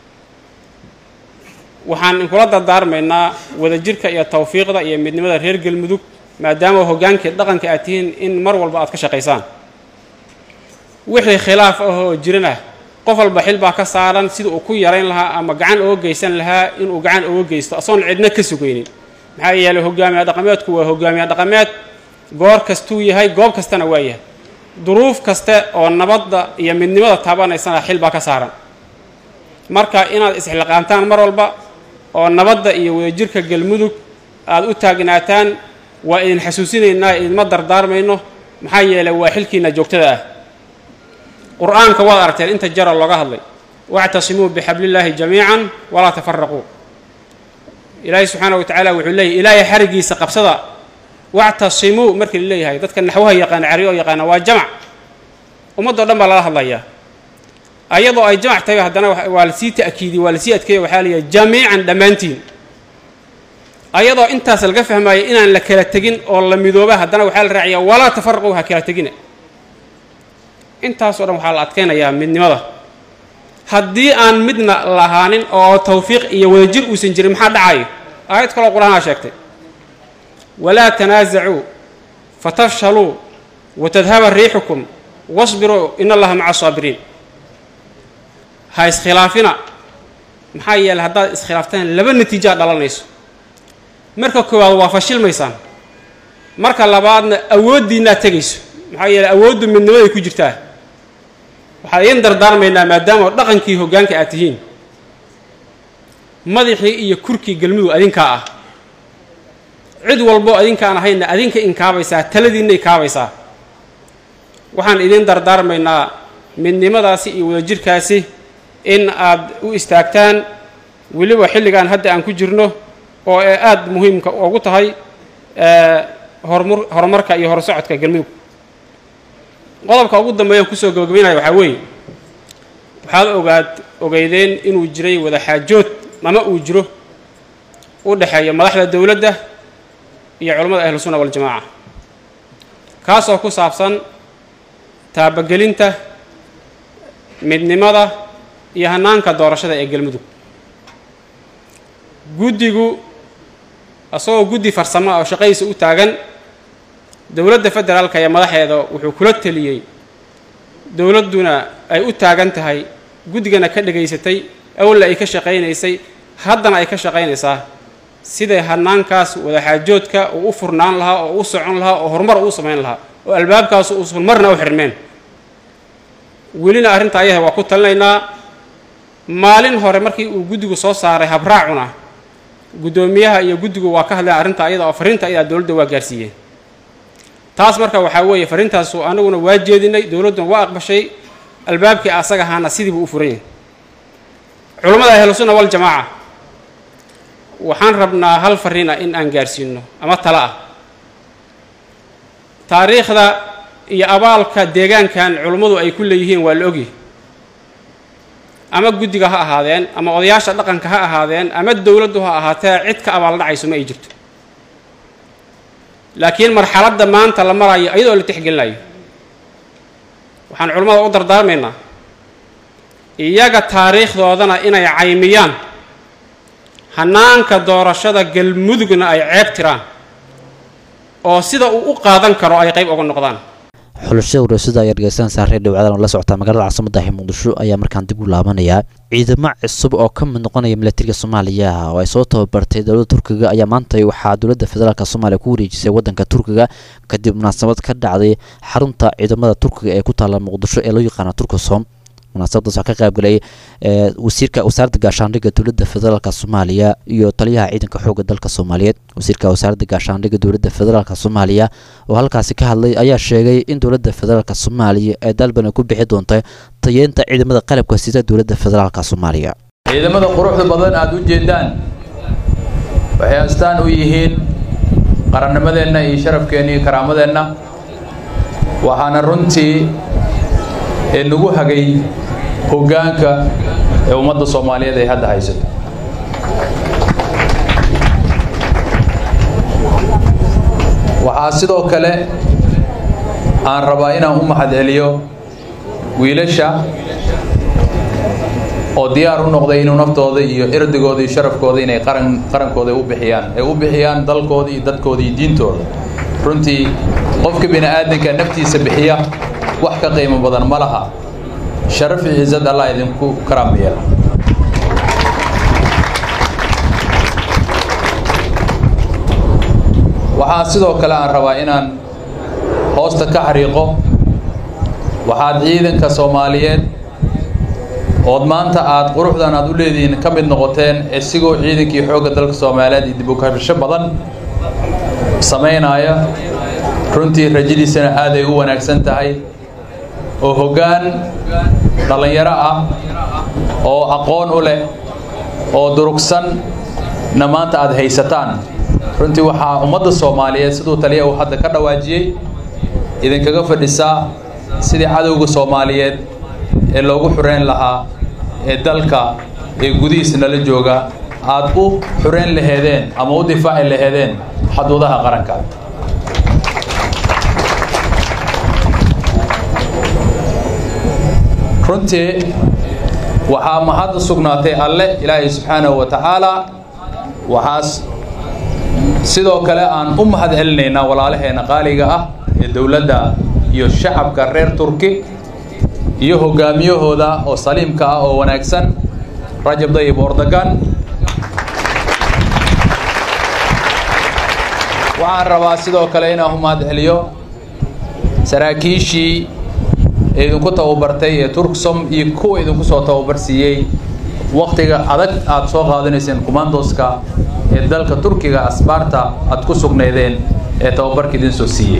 waxaan inkula dardaarmaynaa wadajirka iyo tawfiiqda iyo midnimada reer galmudug maadaama hoggaankii dhaqanka aad tihiin in mar walba aad ka shaqaysaan wixii khilaaf ah oo jirana qof walba xil baa ka saaran sida uu ku yarayn lahaa ama gacan ooga geysan lahaa inuu gacan ooga geysto asoon cidna ka sugaynin maxaa yeelay hogaamiya dhaqameedku waa hogaamiya dhaqameed goor kastuu yahay goob kastana waa yahay duruuf kaste oo nabadda iyo midnimada taabanaysana xil baa ka saaran marka inaad isxilqaantaan mar walba oo nabadda iyo wadajirka galmudug aada u taagnaataan waa idin xasuusinaynaa idinma dardaarmayno maxaa yeelay waa xilkiina joogtada ah qur-aanka waad aragteen inta jara looga hadlay wactasimuu bixablillaahi jamiican walaa tafaraquu ilaahay subxaana wa tacaala wuxuu leeyahy ilaahay xarigiisa qabsada wactasimuu markii la leeyahay dadka naxwaha yaqaana cari oo yaqaana waa jamac ummaddo dhan baa lala hadlayaa ayadoo ay jamac tahay haddana waa lasii ta'kiidiyey waa lasii adkeeya waxaa la yidhaha jamiican dhammaantiin ayadoo intaas laga fahmaayo inaan la kala tegin oo la midooba haddana waxaa la raaciyaa walaa tafaraquu ha kala tegina intaasoo dhan waxaa la adkaynayaa midnimada haddii aan midna lahaanin oo tawfiiq iyo wadajir uusan jirin maxaa dhacayo aayad kaloo qur-aanaa sheegtay walaa tanaasacuu fatafshaluu watadhaba riixukum wasbiruu in allaha maca asaabiriin ha iskhilaafina maxaa yeeley haddaad iskhilaaftaan laba natiijaa dhalanayso marka koowaad waa fashilmaysaan marka labaadna awooddiinnaad tegayso maxaa yeeley awooddu midnimaday ku jirtaa waxaan idiin dardaarmaynaa maadaama dhaqankii hoggaanka aad tihiin madaxii iyo kurkii galmudug adinkaa ah cid walbo adinkaan ahayna adinka inkaabaysaa taladiinay kaabaysaa waxaan idin dardaarmaynaa midnimadaasi iyo wadajirkaasi in aad u istaagtaan weliba xilligan hadda aan ku jirno oo ee aada muhiimka ugu tahay horumar horumarka iyo horsocodka galmudug qodobka ugu dambeeya kusoo gabagabaynaya waxaa weeye waxaad ogaad ogeydeen inuu jiray wadaxaajood ama uu jiro u dhexeeya madaxda dowladda iyo culammada ahlu sunna waljamaaca kaasoo ku saabsan taabagelinta midnimada iyo hanaanka doorashada ee galmudug guddigu isagoo guddi farsamo ah oo shaqadiisa u taagan dowladda federaalka iyo madaxeeda wuxuu kula teliyey dowladduna ay u taagan tahay guddigana ka dhegaysatay awalna ay ka shaqaynaysay haddana ay ka shaqaynaysaa siday hanaankaas wadaxaajoodka uu u furnaan lahaa oo u socon lahaa oo horumar uu samayn lahaa oo albaabkaas uusan marna u xirmeen welina arrinta ayaha waa ku talinaynaa maalin hore markii uu guddigu soo saaray habraacuna guddoomiyaha iyo guddigu waa ka hadleen arrinta ayada oo fariinta ayadaa dowladda waa gaarsiiyeen taas marka waxaa weeye fariintaasu anaguna waa jeedinay dowladduna waa aqbashay albaabkii asaga ahaana sidiibuu u furan yahay culammada ahlusunna waljamaaca waxaan rabnaa hal fariin ah in aan gaarsiino ama talo ah taariikhda iyo abaalka deegaankan culummadu ay ku leeyihiin waa la ogyahay ama guddiga ha ahaadeen ama odayaasha dhaqanka ha ahaadeen ama dowladdu ha ahaatee cid ka abaal dhacayso ma ay jirto laakiin marxaladda maanta la marayo iyadoo la tixgelinayo waxaan culammada u dardaarmaynaa iyaga taariikhdoodana inay caymiyaan hanaanka doorashada galmudugna ay ceeb tiraan oo sida uu u qaadan karo ay qayb uga noqdaan xulashada warasada ayaa dhegeysan saaree dhawcadan oo la socota magaalada caasimada ah muqdisho ayaa markaan dib u laabanayaa ciidamo cusub oo ka mid noqonaya milatariga soomaaliya oo ay soo tababartay dowladda turkiga ayaa maanta waxaa dowladda federaalk soomaaliya ku wareejisay wadanka turkiga kadib munaasabad ka dhacday xarunta ciidamada turkiga ee ku taala muqdisho ee loo yaqaana turkasom munaasabadaas waxaa ka qaybgalay wasiirka wasaaradda gaashaandhigga dowladda federaalk soomaaliya iyo taliyaha ciidanka xoogga dalka soomaaliyeed wasiirka wasaaradda gaashaandhigga dowladda federaalk soomaaliya oo halkaasi ka hadlay ayaa sheegay in dowladda federaalk soomaaliya ee dalban ay ku bixi doonta tayeenta ciidamada qalabka sida dowladda federaalk soomaaliya ciidamada quruxda badan aada u jeedaan waxay astaan u yihiin qarannimadeenna iyo sharafkeenna iyo karaamadeenna waxaana runtii ee nagu hagay hoggaanka ee ummadda soomaaliyeed ay hadda haysato waxaa sidoo kale aan rabaa inaan u mahad celiyo wiilasha oo diyaar u noqday inuu naftooda iyo erdigooda iyo sharafkooda inay qaran qarankooda u bixiyaan ay u bixiyaan dalkooda iyo dadkooda iyo diintooda runtii qofka bini aadanka naftiisa bixiya wax ka qiimo badan ma laha sharaf iyo cizad allah idinku karaam yeela waxaa sidoo kale aan rabaa inaan hoosta ka xariiqo waxaad ciidanka soomaaliyeed ood maanta aad quruxdan aad u leedihiin ka mid noqoteen isigoo ciidankii xoogga dalka soomaaliyeed iyo dib u kabasho badan samaynaya runtii rajadiisana aad ay u wanaagsan tahay oo hoggaan dhallinyaro ah oo aqoon u leh oo durugsanna maanta aad haysataan runtii waxaa ummadda soomaaliyeed siduu taliya uu hadda ka dhawaajiyey idinkaga fadhisaa sidii cadowga soomaaliyeed ee loogu xureyn lahaa ee dalka ee gudihiisa nala jooga aad u xureyn laheedeen ama u difaaci laheedeen xaduudaha qaranka runtii waxaa mahad u sugnaatay alle ilaahay subxaanahu wa tacaalaa waxaas sidoo kale aan u mahad celinaynaa walaalaheena qaaliga ah ee dowladda iyo shacabka reer turki iyo hoggaamiyahooda oo saliimka ah oo wanaagsan rajab dayib ordogan waxaan rabaa sidoo kale inaan u mahad celiyo saraakiishii idinku tababartay ee turksom iyo kuwa idinku soo tababar siiyey wakhtiga adag aad soo qaadanayseen commandoska ee dalka turkiga asbaarta aad ku sugnaydeen ee tababarka idin soo siiyey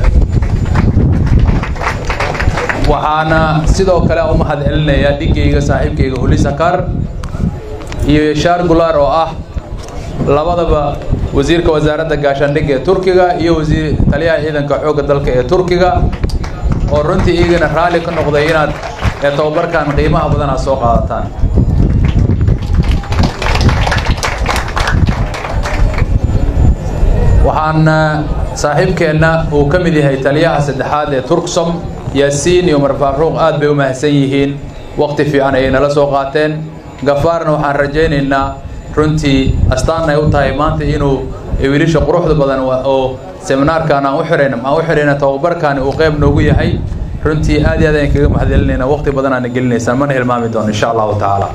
waxaana sidoo kale u mahad celinayaa dhigayga saaxiibkayga hulisakar iyo yeshaar gulaar oo ah labadaba wasiirka wasaaradda gaashaandhigga ee turkiga iyo wasiir taliyaha ciidanka xoogga dalka ee turkiga oo runtii iyagana raalli ka noqday inaad ee tababarkan qiimaha badan aad soo qaadataan waxaana saaxiibkeenna uu ka mid yahay taliyaha saddexaad ee turksom yaasiin iyo marfaaruuq aad bay u mahadsan yihiin waqti fiican ayay nala soo qaateen gafaarna waxaan rajaynaynaa runtii astaan ay u tahay maanta inuu wiilasha quruxda badan oo seminaarkan aan u xirayna aan u xirayna tababarkaani uu qayb noogu yahay runtii aad iyo aad ayaan kaga mahadcelinayna waqti badan aana gelinaysaan mana hilmaami doono insha allahu tacaala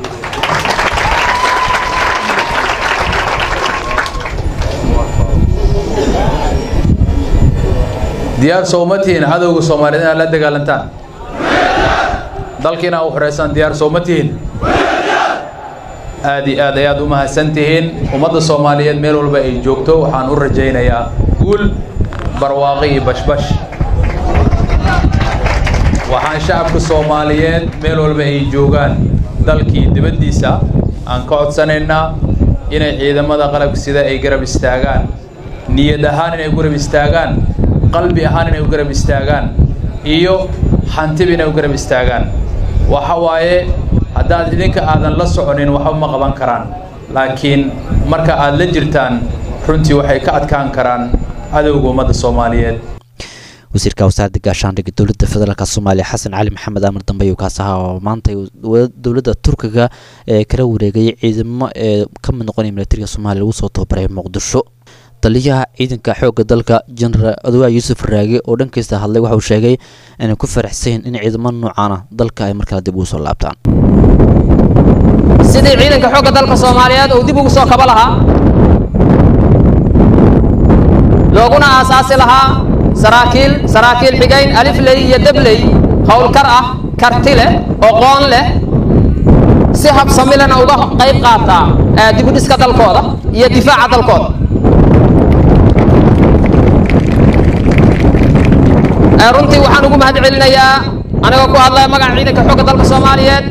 diyaar sooma tihiin cadowga soomaaliyeed inaad la dagaalantaan dalkiina u xoreysaan diyaar sooma tihiin aad iyo aad ayaad u mahadsan tihiin ummadda soomaaliyeed meel walba ay joogto waxaan u rajaynayaa guul barwaaqi iyo bashbash waxaan shacabka soomaaliyeed meel walba ay joogaan dalkii dibaddiisa aan ka codsanaynaa inay ciidamada qalabka sida ay garab istaagaan niyad ahaan inay garab istaagaan qalbi ahaan inay u garab istaagaan iyo hantiba inay u garab istaagaan waxa waaye haddaad idinka aadan la soconin waxba ma qaban karaan laakiin marka aad la jirtaan runtii waxay ka adkaan karaan cadowga ummadda soomaaliyeed wasiirka wasaaradda gaashaandhigga dowladda federaalk soomaaliya xasan cali maxamed amar dambe ayuu kaas ahaa oo maanta dowladda turkiga ee kala wareegay ciidamo ee ka mid noqonaya militariga soomaaliya lagu soo tababaray muqdisho taliyaha ciidanka xoogga dalka jenaraal adowa yuusuf raage oo dhankiisa hadlay waxa uu sheegay inay ku faraxsan in ciidamo noocaana dalka ay markale dib ugu soo laabtaan sidii ciidanka xoogga dalka soomaaliyeed uu dib ugu soo kaba lahaa looguna aasaasi lahaa saraakiil saraakiil xigayn alifley iyo debley howlkar ah karti leh oqoon leh si habsamilena uga qayb qaataa dibudhiska dalkooda iyo difaaca dalkooda runtii waxaan ugu mahad celinayaa anigoo ku hadlaya magaca ciidanka xoogga dalka soomaaliyeed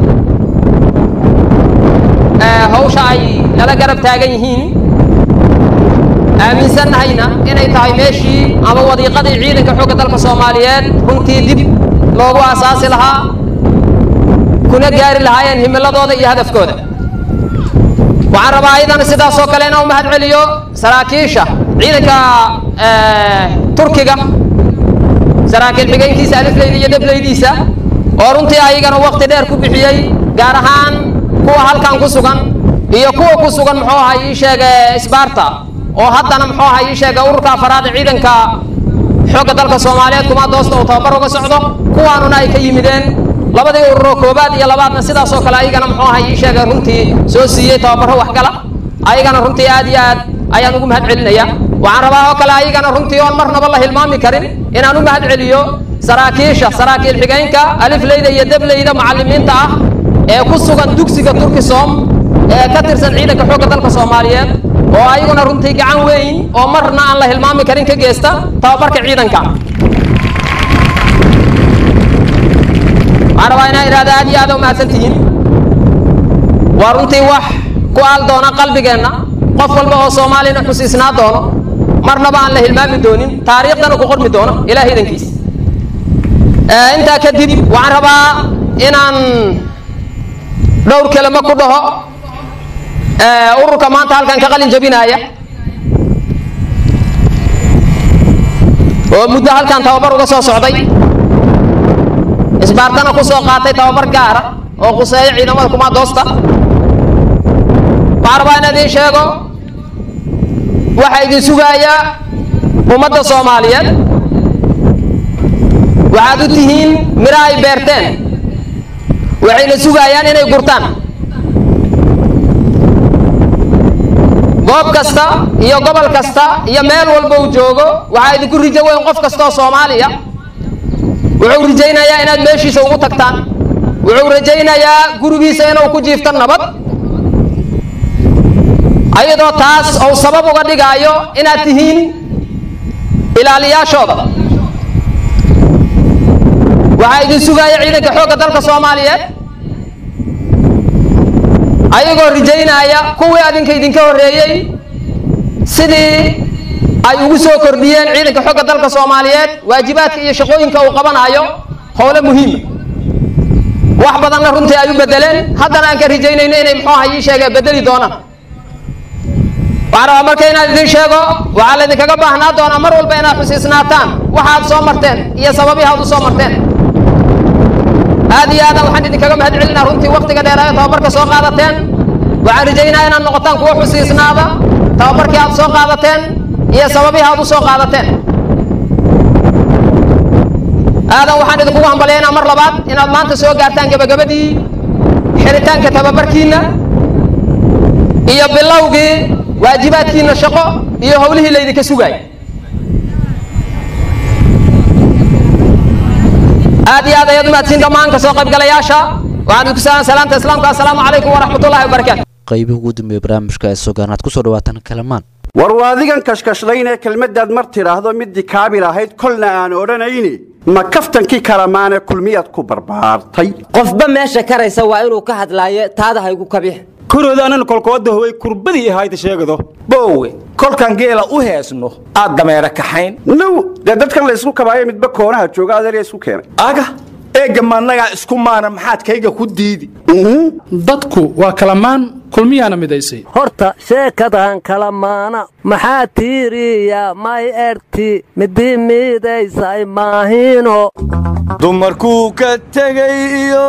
hawsha ay nala garab taagan yihiin aaminsannahayna inay tahay meeshii ama wadiiqadii ciidanka xoogga dalka soomaaliyeed runtii dib loogu aasaasi lahaa kuna gaari lahaayeen himiladooda iyo hadafkooda waxaan rabaa ayadana sidaasoo kale inaan u mahad celiyo saraakiisha ciidanka turkiga saraakiil xigaynkiisa alifleyda iyo debleydiisa oo runtii ayagana waqti dheer ku bixiyey gaar ahaan kuwa halkan ku sugan iyo kuwa ku sugan muxuu ahaa ii sheega isbaarta oo haddana muxuu ahaa ii sheega ururka afaraad ee ciidanka xoogga dalka soomaaliyeed kuma doosta uu tababar uga socdo kuwaanuna ay ka yimideen labadii ururoo koobaad iyo labaadna sidaasoo kale ayagana muxuu ahaa ii sheega runtii soo siiyey tababaro waxgala ayagana runtii aad iyo aad ayaan ugu mahad celinaya waxaan rabaa oo kale ayagana runtii oon marnaba la hilmaami karin inaan u mahad celiyo saraakiisha saraakiil xigaynka alifleyda iyo debleyda macallimiinta ah ee ku sugan dugsiga turkisom ee ka tirsan ciidanka xoogga dalka soomaaliyeed oo ayaguna runtii gacan weyn oo marna aan la hilmaami karin ka geysta tababarka ciidanka waxaan rabaa inaan idhahda aad iyo aad u mahadsan tihiin waa runtii wax ku aal doona qalbigeenna qof walba oo soomaalina xusiisnaa doono marnaba aan la hilmaami doonin taariikhdana ku qormi doono ilaah idankiis intaa kadib waxaan rabaa inaan dhowr kelimo ku dhaho ururka maanta halkan ka qalin jabinaya oo muddo halkan tababar uga soo socday isbaartana ku soo qaatay tababar gaara oo quseeyo ciidamada kumaadoosta waxaan rabaa inaan idiin sheego waxaa idin sugaaya ummadda soomaaliyeed waxaad u tihiin miro ay beerteen waxayna sugayaan inay gurtaan goob kasta iyo gobol kasta iyo meel walba uu joogo waxaa idinku rijo weyn qof kasta oo soomaaliya wuxuu rajaynayaa inaad meeshiisa ugu tagtaan wuxuu rajaynayaa gurigiisa inuu ku jiifto nabad ayadoo taas uu sabab uga dhigaayo inaad tihiin ilaaliyaashooda waxaa idin sugaaya ciidanka xoogga dalka soomaaliyeed ayagoo rajaynaya kuwii adinka idinka horreeyey sidii ay ugu soo kordhiyeen ciidanka xogga dalka soomaaliyeed waajibaadka iyo shaqooyinka uu qabanayo howle muhiima wax badanna runtii ay u bedeleen haddana aan ka rajaynayno inay muxuu aha ii sheegee bedeli doonaan waxaan rabaa marka inaan idin sheego waxaa laydinkaga baahnaa doonaa mar walba inaad xusiisnaataan waxaad soo marteen iyo sababihi aad u soo marteen aad iyo aadan waxaan idinkaga mahad celinaa runtii waktiga dheeraayo tababarka soo qaadateen waxaan rajaynaa inaad noqotaan kuwo xusiisnaada tababarkii aad soo qaadateen iyo sababihii aad u soo qaadateen aadan waxaan idinkugu hambalyaynaa mar labaad inaad maanta soo gaartaan gebagabadii xiritaanka tababarkiinna iyo bilowgii waajibaadkiinna shaqo iyo howlihii laydinka sugaay aad iyo aad ayaad umahadsiin dhammaan kasoo qaybgalayaasha waxaan idinku salaam salaamta islaamka assalaamu calaykum waraxmatullahi wabarakaatu qaybihii ugu dambeeyey barnaamijka ee sogaanaad kusoo dhawaataan kalamaan war waa adigan kashkashlaynee kelmaddaad mar tidhaahdo middii kaabil ahayd kolna aan odhanayni ma kaftankii kalamaane kulmiyaad ku barbaartay qofba meesha karaysa waa inuu ka hadlaayo taada haygu kabix kuroodaananu kolkooda howay kurbadii ahayda sheegado boowe kolkan geela u heesno aad dameera kaxayn now dee dadkan la ysku kabaayo midba koonaha jooga adeerya isku keenay aga eegga maannagaa isku maana maxaad kayga ku diidi dadku waa kalamaan kulmiyaana midaysay horta sheekadan kalamaana maxaa tiiriya may erti midii midaysay maahino dumarkuu ka tegay iyo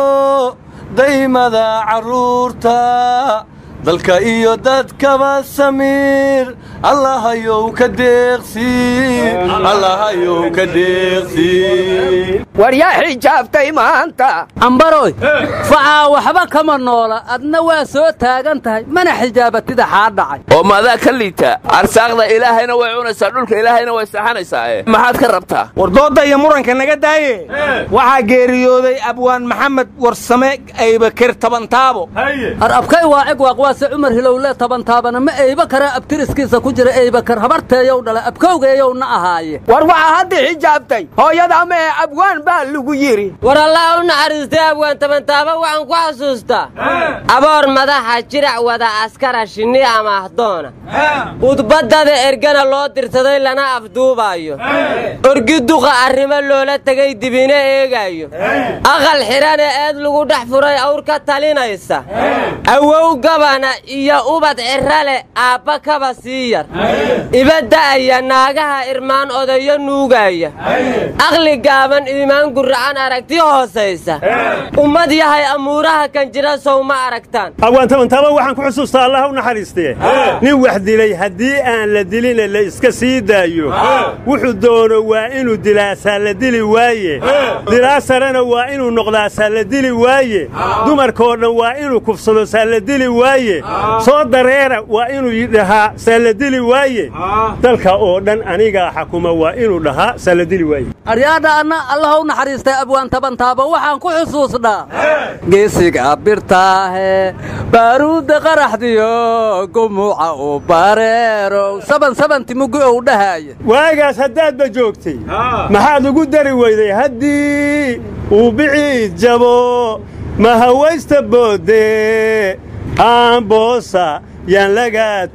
daymada carruurta dalka iyo dadkaba samiir allahayow ka deeqsiin allahayow ka deeqsiin war yaa xijaabtay maanta ambaroy facaa waxba kama noola adna waa soo taagan tahay mana xijaabatida xaa dhacay oo maadaa ka liita arsaaqda ilaahayna way cunaysaa dhulka ilaahayna way saxanaysaa maxaad ka rabtaa war doodda iyo muranka naga daaye waxaa geeriyooday abwaan maxamed warsame aybakir tabantaabo ar abkay waa cig waaqwaase cumar hilowle tabantaabana ma eyba karaa abtiriskiisa ku jira eybakar habarteeyow dhala abkowgeeyowna ahaaye war waxaa hadda xijaabtay hooyada ama ee abwaan baa lagu yidhi war allah u naxariistay abwaan tabantaaba waxaan ku xasuustaa aboor madaxa jirac wada askara shinni ama ahdoona udbaddada ergana loo dirsaday lana afduubaayo orgi duqa arrimo loola tegay dibina eegaayo aqal xidhana eed lagu dhex furay awr ka talinaysa awow gabana iyo ubad cirrale aabba kaba sii yar ibada'aya naagaha irmaan odayo nuugaya aqli gaaban iimaan guracan aragti hoosaysa ummad yahay amuuraha kan jira sow ma aragtaan abwaan tabantaaba waxaan ku xusuustaa allah u naxariistee nin wax dilay haddii aan la dilina la iska sii daayo wuxuu doono waa inuu dilaasaa la dili waaye dilaa sarena waa inuu noqdaasaa la dili waaye dumarkoo dhan waa inuu kufsado saa la dili waaye soo dareera waa inuu dhahaa saa la dili waaye dalka oo dhan anigaa xakuma waa inuu dhahaa saa la dili waaye aryaadha anna allah u naxariistay abwaan tabantaaba waxaan ku xusuusnaa geesiga birtaahe baaruudda qaraxdiyo gumuuca u bareerow saban sabanti mugi ou dhahaaya waagaas haddaadba joogtay maxaad ugu dari weyday haddii uu biciid jabo ma hawaysta boodde aamboosa yaan laga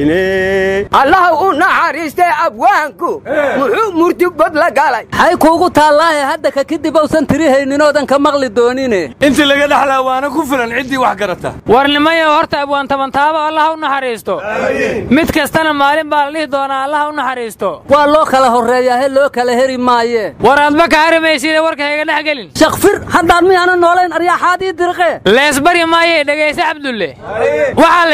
toline allah u naxariistay abwaanku muxuu murtibad la galay xay kuugu taallaahe hadda ka kadib uusan tirihayninoodan ka maqli doonine intii laga dhexlaa waana ku filan ciddii wax garata warnimayo horta abwaan tabantaabo allah u naxariisto mid kastana maalin baa la dhihi doonaa allah u naxariisto waa loo kala horreeyaahe loo kala heri maaye war aadma ka harimaysida warka hayga dhex gelin shakfir haddaan miyaana noolayn aryaaxaadii dirqe leesbari maaye dhegayse cabdulle waxaa la yidhi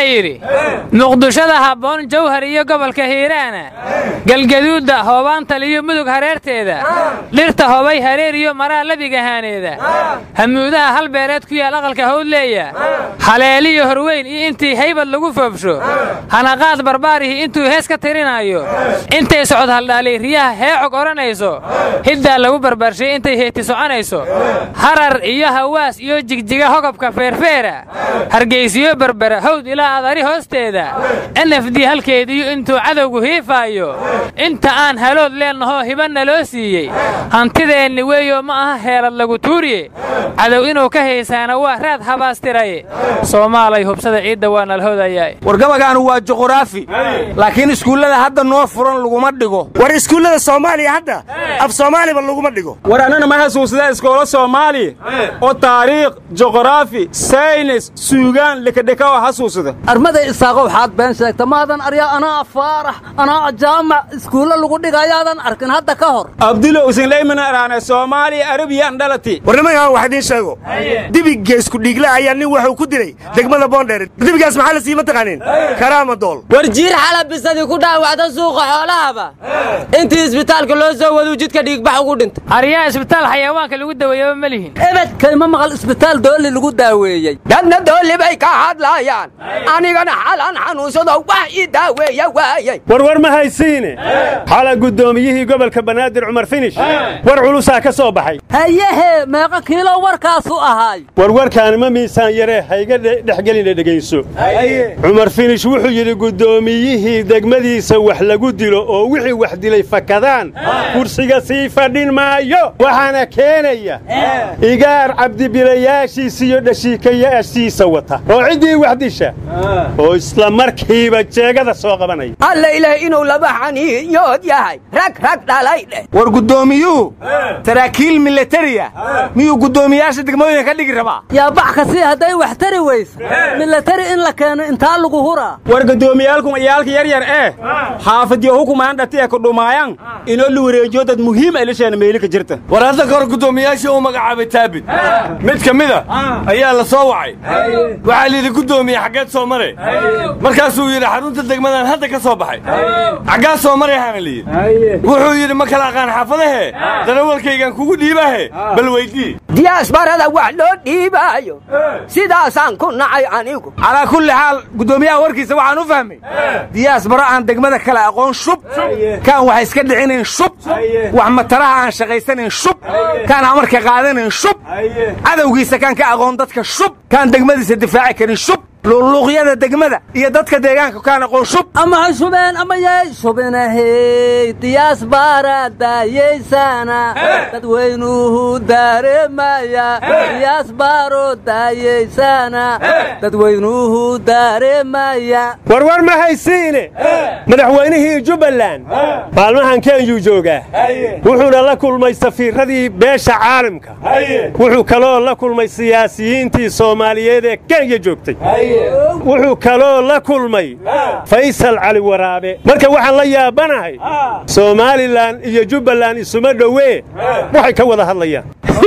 muqdishada habboon jawhar iyo gobolka hiiraana galgaduudda hoobaantal iyo mudug hareerteeda dhirta hobay hareer iyo maraa labigahaaneeda hamuudaha halbeereed ku yaal aqalka hawdleeya haleeliyo horweyn iyo intii haybad lagu foobsho hanaqaad barbaarihii intuu hees ka tirinaayo intay socod haldhaalay riyaha heecog odhanayso hiddaa lagu barbaarshay intay heeti soconayso harar iyo hawaas iyo jigjiga hogobka feerfeera hargaysiyo berbera hawd ilaa adari hoosteeda nf d halkeediyo intuu cadowgu hiifaayo inta aan halood leennahoo hibanna loo siiyey hantideenni weeyo ma aha heelad lagu tuuriye cadow inuu ka haysaana waa raad habaastiraye soomaalay hubsada ciidda waa nalhoodayaa wargabagaanu waa juquraafi laakiin iskuullada hadda noo furan laguma dhigo war iskuullada soomaaliya hadda af soomaaliba laguma dhigo war annana ma xasuusada iskoola soomaali oo taariikh juqraafi saynis suugaan lekadheka oo xasuusada armaday isaaqo waxaad been sheegta maadan aryaa anaa faarax anaa jaamac iskuulle lagu dhigayaadan arkin hadda ka hor abdulo usinlaymana araane soomaaliya arabiyan dhalati war nimankaan wax idiin sheego dibigga isku dhiigle ayaa nin wuxuu ku dilay degmada boondheer dibigaas maxaa la siima taqaanin karaama dool war jiir xalabisadii ku dhaawacda suuqa xoolahaba intii isbitaalka loo soo waduu jidka dhiigbax ugu dhintay aryaa isbitaal xayawaanka lagu daweeyaba ma lihin ebedkayma maqal isbitaal doolli lagu daaweeyey dadna doolli bay ka hadlaayaan anigana xalaan xanuunsado wax ii daaweeya waayey warwar ma haysiine xala guddoomiyihii gobolka banaadir cumar finish war culusaa ka soo baxay hayehe meeqa kiilo warkaasu ahaay warwarkaani ma miisaan yaree hayga dhexgeline dhegayso cumar finish wuxuu yidhi guddoomiyihii degmadiisa wax lagu dilo oo wixii wax dilay fakadaan kursiga sii fadhin maayo waxaana keenaya igaar cabdibilayaashiisa iyo dhashiikayaashiisa wata oo ciddii wax disha oo isla markiiba jeegada soo qabanaya alla ilaah inuu laba xaniiyood yahay rag rag dhalay dheh war guddoomiyuhu saraakiil milatariya miyuu guddoomiyaasha degmooyinka ka dhigi rabaa yaa bax ka sii hadday wax tari weysa milatari in la keeno intaa lagu huraa war guddoomiyaalkum iyaalka yar yar ee xaafadyo hukumaan dhati ee kudhumaayaan inoo la wareejiyo dad muhiim ay lisheena meeli ka jirta war hadda kahor guddoomiyaashii uu magacaabay taabid mid ka mida ayaa la soo wacay waxaa layidhi guddoomiye xaggeed soo mare markaasuu yidhi xarunta degmadan hadda ka soo baxay xaggaa soo marayhaana layidhi wuxuu yidhi ma kala aqaan xaafadahe darawalkaygaan kugu dhiibahe bal weydii diyaasbarada wax loo dhiibaayo sidaasaan ku nacay anigu calaa kulli xaal guddoomiyaha warkiisa waxaan u fahmay diyaas baro aan degmada kale aqoon shub kaan wax iska dhicinayn shub wax mataraha aan shaqaysanayn shub kaan amarka qaadanayn shub cadowgiisa kaan ka aqoon dadka shub kaan degmadiisa difaaci karin shub luqluuqyada degmada iyo dadka deegaanka kaan aqoon shub ama ha shubeen ama yay shubinahey diyaas baara daayaysana dadweynuhu daaremaya diyaas baaro daayaysana dadweynuhu daaremaya warwar ma haysiine madaxweynihii jubbaland maalmahan kenyuu joogaa wuxuuna la kulmay safiiradii beesha caalamka wuxuu kaloo la kulmay siyaasiyiintii soomaaliyeed ee kenya joogtay wuxuu kaloo la kulmay faysal cali waraabe marka waxaan la yaabanahay somalilan iyo jubbaland isuma dhowee waxay ka wada hadlayaan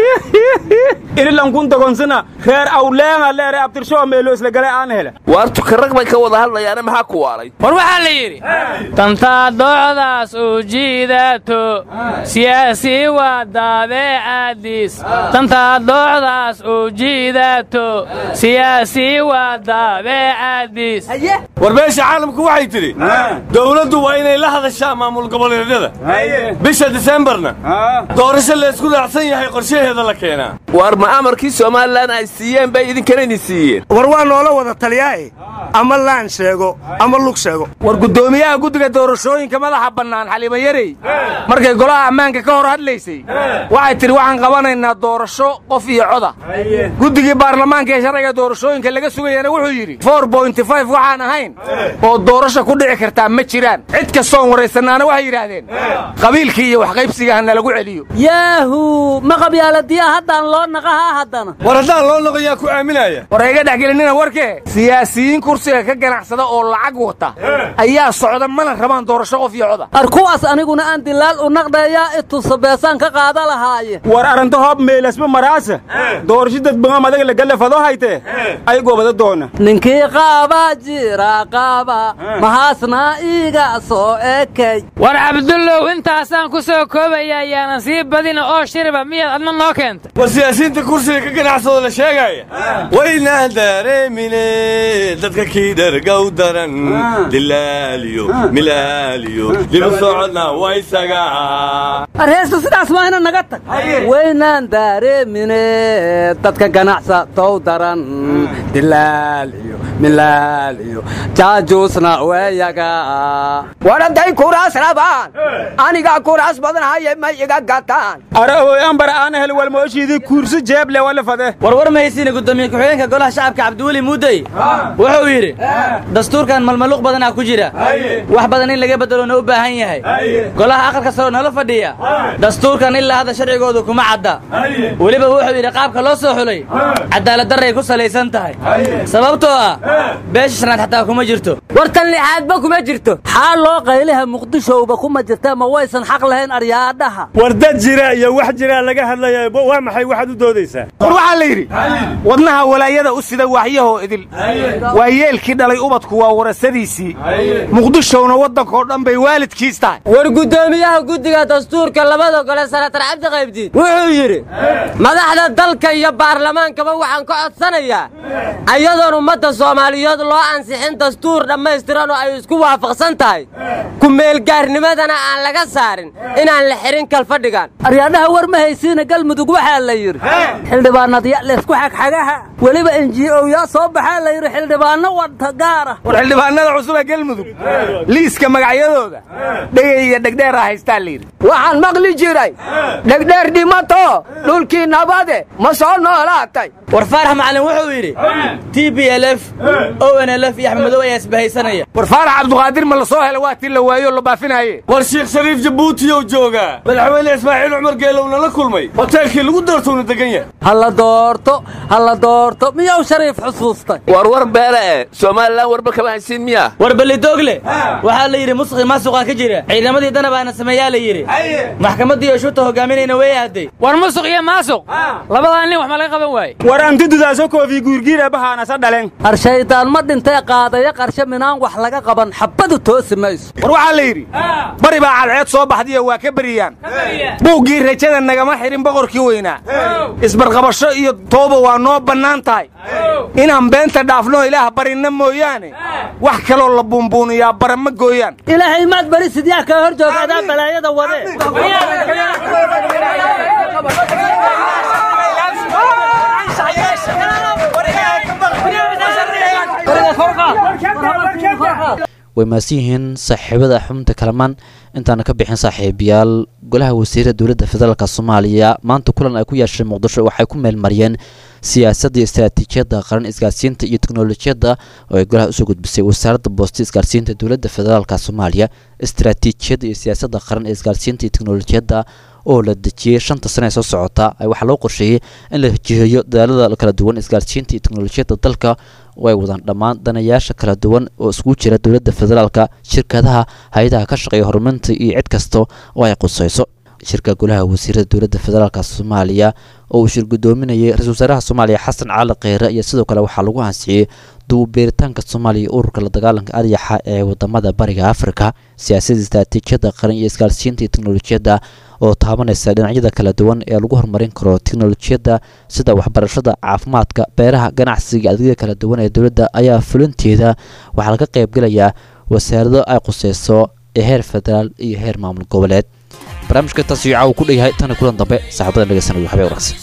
irilankun dogonsina reer awleenga leere abtirshowa meelo isla gale aan hele waar tukarag bay ka wada hadlayaane maxaa ku waalay war waxaa la yidhi tantaa doocdaas uu jiidato siyaasi waa daabeecadiis tantaa doocdaas uu jiidato siyaasi waa daabeecadiis war beesha caalamku waxay tidhi dowladdu waa inay la hadashaa maamul goboleedyada bisha disembarna doorasho laysku raacsan yahay qorshaheeda la keenaa waar ma amarkii somalilan ay siiyeen bay idinkana idin siiyeen war waa noola wada taliyaae ama laan sheego ama lug sheego war guddoomiyaha guddiga doorashooyinka madaxa bannaan xaliima yarey markay golaha ammaanka ka hor hadlaysay waxay tidhi waxaan qabanaynaa doorasho qof iyo coda guddigii baarlamaanka ee sharciga doorashooyinka laga sugayana wuxuu yidhi waxaan ahayn oo doorasho ku dhici kartaa ma jiraan cid kastoon waraysannaana waxay yidhaahdeen qabiilkii iyo waxqaybsiga ha nalagu celiyo yaahu ma qabyaaladiya hadda haddaan loo naqahaa haddana war haddaan loo noqon yaa ku aaminaya war iga dhexgelinina warkee siyaasiyiin kursiga ka ganacsada oo lacag wata ayaa socda mana rabaan doorasho qof iyo coda ar kuwaas aniguna aan dilaal u naqdheeyaa itusa beesaan ka qaada lahaaye war aranta hoob meelasba maraasa doorasho dadbangam adaga lagalefado haytee ay gobada doona ninkii qaaba jira qaaba mahaasna iiga soo ekay war cabdullow intaasaan ku soo koobaya ayaanan sii badina oo shiriba miyaad adna noo keentay war siyaasiyiinta kursiga ka ganacsado la sheegaya waynaan dareemine dadka kii dhargow daran dilaaliyo milaaliyo dibu socodna waysaga arheesta sidaas waa ina naga tag waynaan daareemine dadka ganacsatow daran dilaal iyo milaal iyo jaajuusna weeyaga war hadday kuraas rabaan anigaa kuraas badan haye ma iga gataan arahoy ambar aan hel walmooshiidii kursi jeeble wala fade warwar mahaysiina gudoomiye ku-xigeenka golaha shacabka cabdiweli muudey wuxuu yidhi dastuurkan malmaluuq badanaa ku jira wax badan in laga beddelona u baahan yahay golaha aqalka saro nala fadhiya dastuurkan ilaa hadda sharcigoodu kuma cadda weliba wuxuu yidhi qaabka loo soo xulay cadaaladdarray ku salaysan tahay sababtoo ah beesha shanaad xataa kuma jirto wartan lixaadba kuma jirto xaa loo qaylaha muqdishowba kuma jirta ma waysan xaq lahayn aryaadhaha war dad jira iyo wax jiraa laga hadlaya waa maxay waxaad u doodaysaa war waxaa la yidhi wadnaha walaayada u sida waaxyahoo idil waa yeelkii dhalay ubadku waa warasadiisii muqdishowna waddankoo dhan bay waalidkiis tahay war guddoomiyaha guddiga dastuurka labada gole sanatar cabdi qaybdiin wuxuu yidhi madaxda dalka iyo baarlamaankaba waxaan ka codsanayaa ayadoon ummadda soomaaliyeed loo ansixin dastuur dhammaystiran oo ay isku waafaqsan tahay kumeelgaarnimadana aan laga saarin inaan la xihin kalfadhigan aryaadhaha war ma haysiina galmudug waxaa la yidhi xildhibaanadya laysku xagxagaha weliba enji'owyaa soo baxaa la yidhi xildhibaanno wadta gaara war xildhibaanada cusub ee galmudug liiska magacyadooda dhegay iyo dhegdheeraa haystaa la yidhi waxaan maqli jiray dhegdheer dhimato dhulkii nabade ma soo noolaatay war faarax macalin wuxuu yidhi t b l f o n l f iyo axmed madow ayaa isbahaysanaya war faarax cabduqaadir ma la soo hela waa tii la waayo la baafinaaye war shiikh shariif jabuutiyow joogaa madaxweyne ismaaciil cumar geelowna la kulmay hoteelkii lagu doortowna degan yahay ha la doorto ha la doorto miyuu shariif xusuustay war war beele eh somalilan warba kama haysiin miya war belidogle waxaa la yidhi musqi maasuqaa ka jira ciidamadii danabaana sameeyaa la yidhi maxkamaddii oo shuuta hogaaminayna way aaday war musuq iyo maasuq labadaa nin wax ma laga qaban waaye war antidudaaso koofi guurgiira bahaanasa dhalen qarshaydaan ma dhintee qaadaya qarshe minaan wax laga qaban xabbadu toosi mayso war waxaa la yidhi bari baa cadceed soo baxdiyo waa ka beriyaan buuggii rajada nagama xidhin boqorkii weynaa isbarqabasho iyo tooba waa noo bannaan tahay inaan beenta dhaafno ilaah barinna mooyaane wax kaloo la buunbuuniyaa bara ma gooyaan ilaahay maad bari sidyaa kaa hor jooga adaa balaayada wade way mahadsan yihiin saaxiibada xubinta kalamaan intaana ka bixin saaxiibayaal golaha wasiirada dowladda federaalk soomaaliya maanta kulan ay ku yeesheen muqdisho waxay ku meelmariyeen siyaasadda iyo istaraatiijiyadda qaran isgaarsiinta iyo teknolojiyadda oo ay golaha usoo gudbisay wasaaradda boosta isgaarsiinta dowladda federaalk soomaaliya istaraatiijiyadda iyo siyaasadda qaran ee isgaarsiinta iyo teknolojiyadda oo la dejiyey shanta sane ee soo socota waxaa loo qorsheeyey in la jiheeyo dadaalada kala duwan isgaarsiinta iyo teknolojiyadda dalka oo ay wadaan dhammaan danayaasha kala duwan oo iskugu jira dowladda federaalka shirkadaha hay-adaha ka shaqeeya horumarinta iyo cid kasta oo ay qusayso shirka golaha wasiirada dowladda federaalk soomaaliya oo uu shir gudoominayay ra-isul wasaaraha soomaaliya xasan cali kheyre iyo sidoo kale waxaa lagu ansixiyey duubeeritaanka soomaaliya ururka la dagaalanka aryaxa ee wadamada bariga afrika siyaasadda istaraatiijiyadda qaran iyo isgaarsiinta iyo teknolojiyadda oo taabanaysa dhinacyada kala duwan ee lagu horumarin karo teknolojiyadda sida waxbarashada caafimaadka beeraha ganacsiga adeegyada kala duwan ee dowladda ayaa fulinteeda waxaa laga qaybgelayaa wasaarado ay quseyso ee heer federaal iyo heer maamul goboleed barnaamijka intaas iyo caawa ku dheyahay tani kulan dambe saaxiibada dhegeysanayo habeen wanaagsan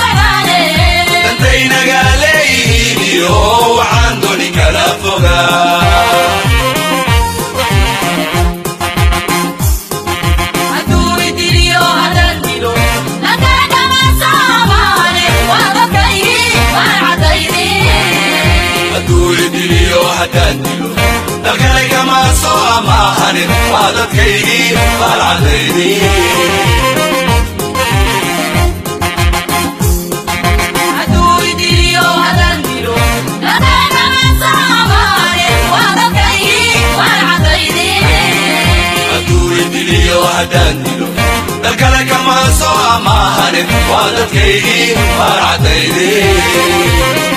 waxaan doni kala fogaa haddaan dilo dalkale kama soo amaahanin waa dadkaygii baalcadaydii haddaan dilo dalkale kama soo amaahanin waa dadkaygii baalcadaydii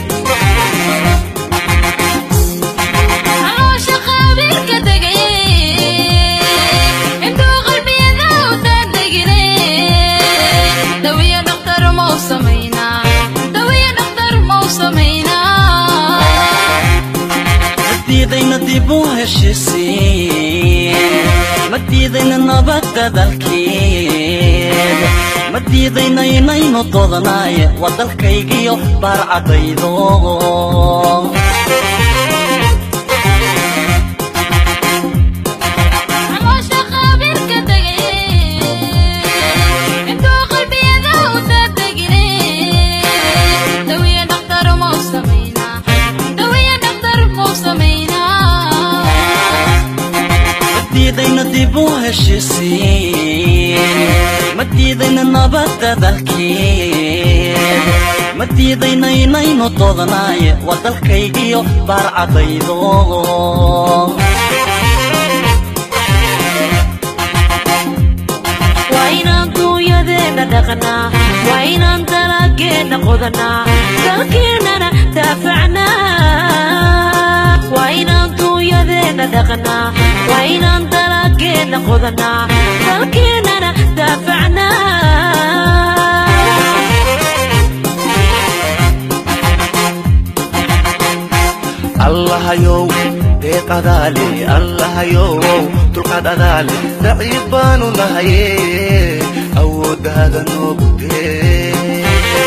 madiidayna dib u heshisiin ma diidayna nabadda dalkeed ma diidayna inaynu doodnaaye waa dalkaygiyo baarcadaydo madiidayna dib u heshisiin ma diidayna nabadda dalkeed ma diidayna inaynu doodnaaye waa dalkaygiyo baarcadaydo waa inaan duunyadeenna dhaqnaa waa inaan dalageenna qodanaa dalkeennana daafacnaa waa inaan duunyadeenna dhaqnaa waa inaan dalageenna qodanaa dalkeennana daafacnaa allahayow deeq adaale allahayow dulqaad adaale daciif baanu nahaye awooddaada noogu dee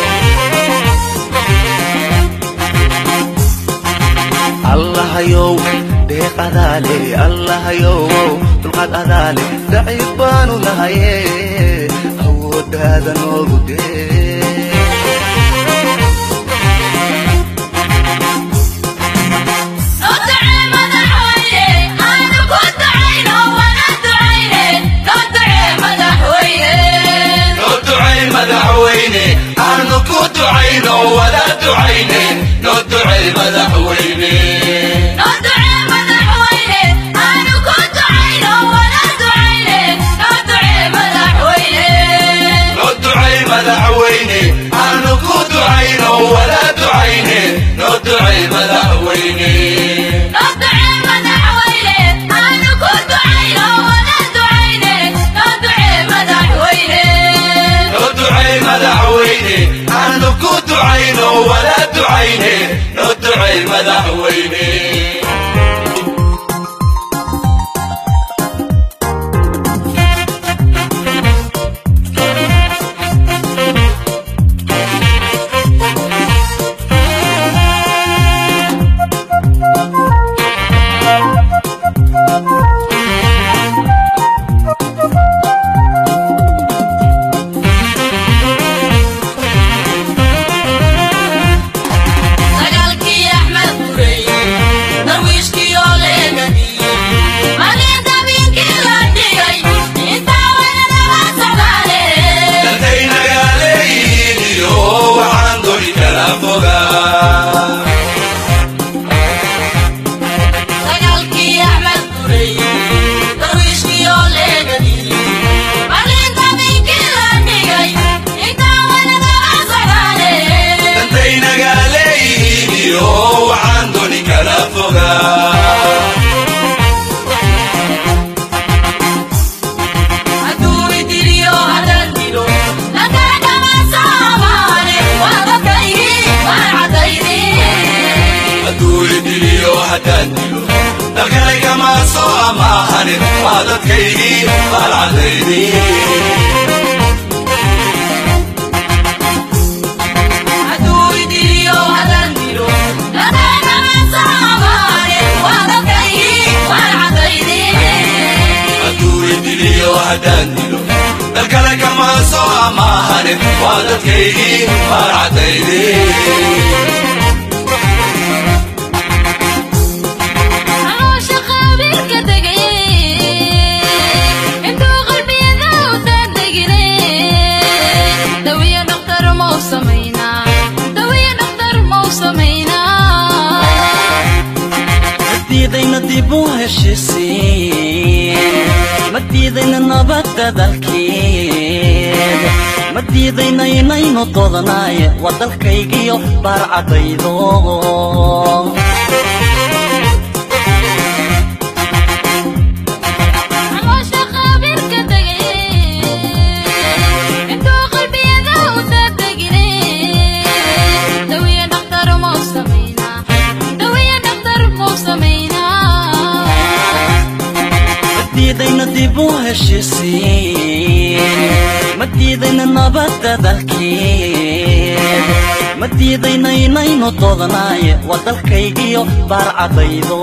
allahayow deeq adaale allahayow dulqaad adaale daciif baanu nahaye awooddaada noogu dee madaxweyne aanu ku ducayno wada ducayne noo ducey madaxweyne noo ducey madaxweyne aanu ku ducayno wada ducayne noo ducey madaxweyne noo ducey madaxweyne aanu ku ducayno wada ducayne noo ducey madaxweyne dalkale kama soo amaahanin waa dadkaygii baalcadaydii haddaan dilo dalkale kama soo amaahanin waa dadkaygii baalcadaydii dadalkeed ma diidayna inaynu doodnaaye waa dalkaygiyo baarcadaydo caloosha khabiirka degay intuu qalbiyada u daadegine dawiya dhakhtar mau samaynaa dawiya dhakhtar mau samaynaa ma diidayna dib u heshiisiin ma diidayna nabadda dalkeed ma diidayna inaynu doodnaaye waa dalkaygiyo baarcadaydo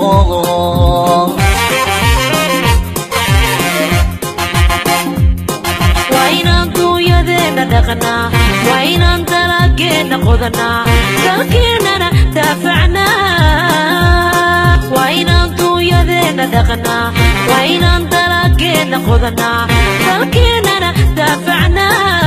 waa inaan duunyadeenna dhaqnaa waa inaan dalageenna qodanaa dalkeennana daafacnaa waa inaan duunyadeenna dhaqnaa waa inaan dalageenna qodanaa dalkeennana daafacnaa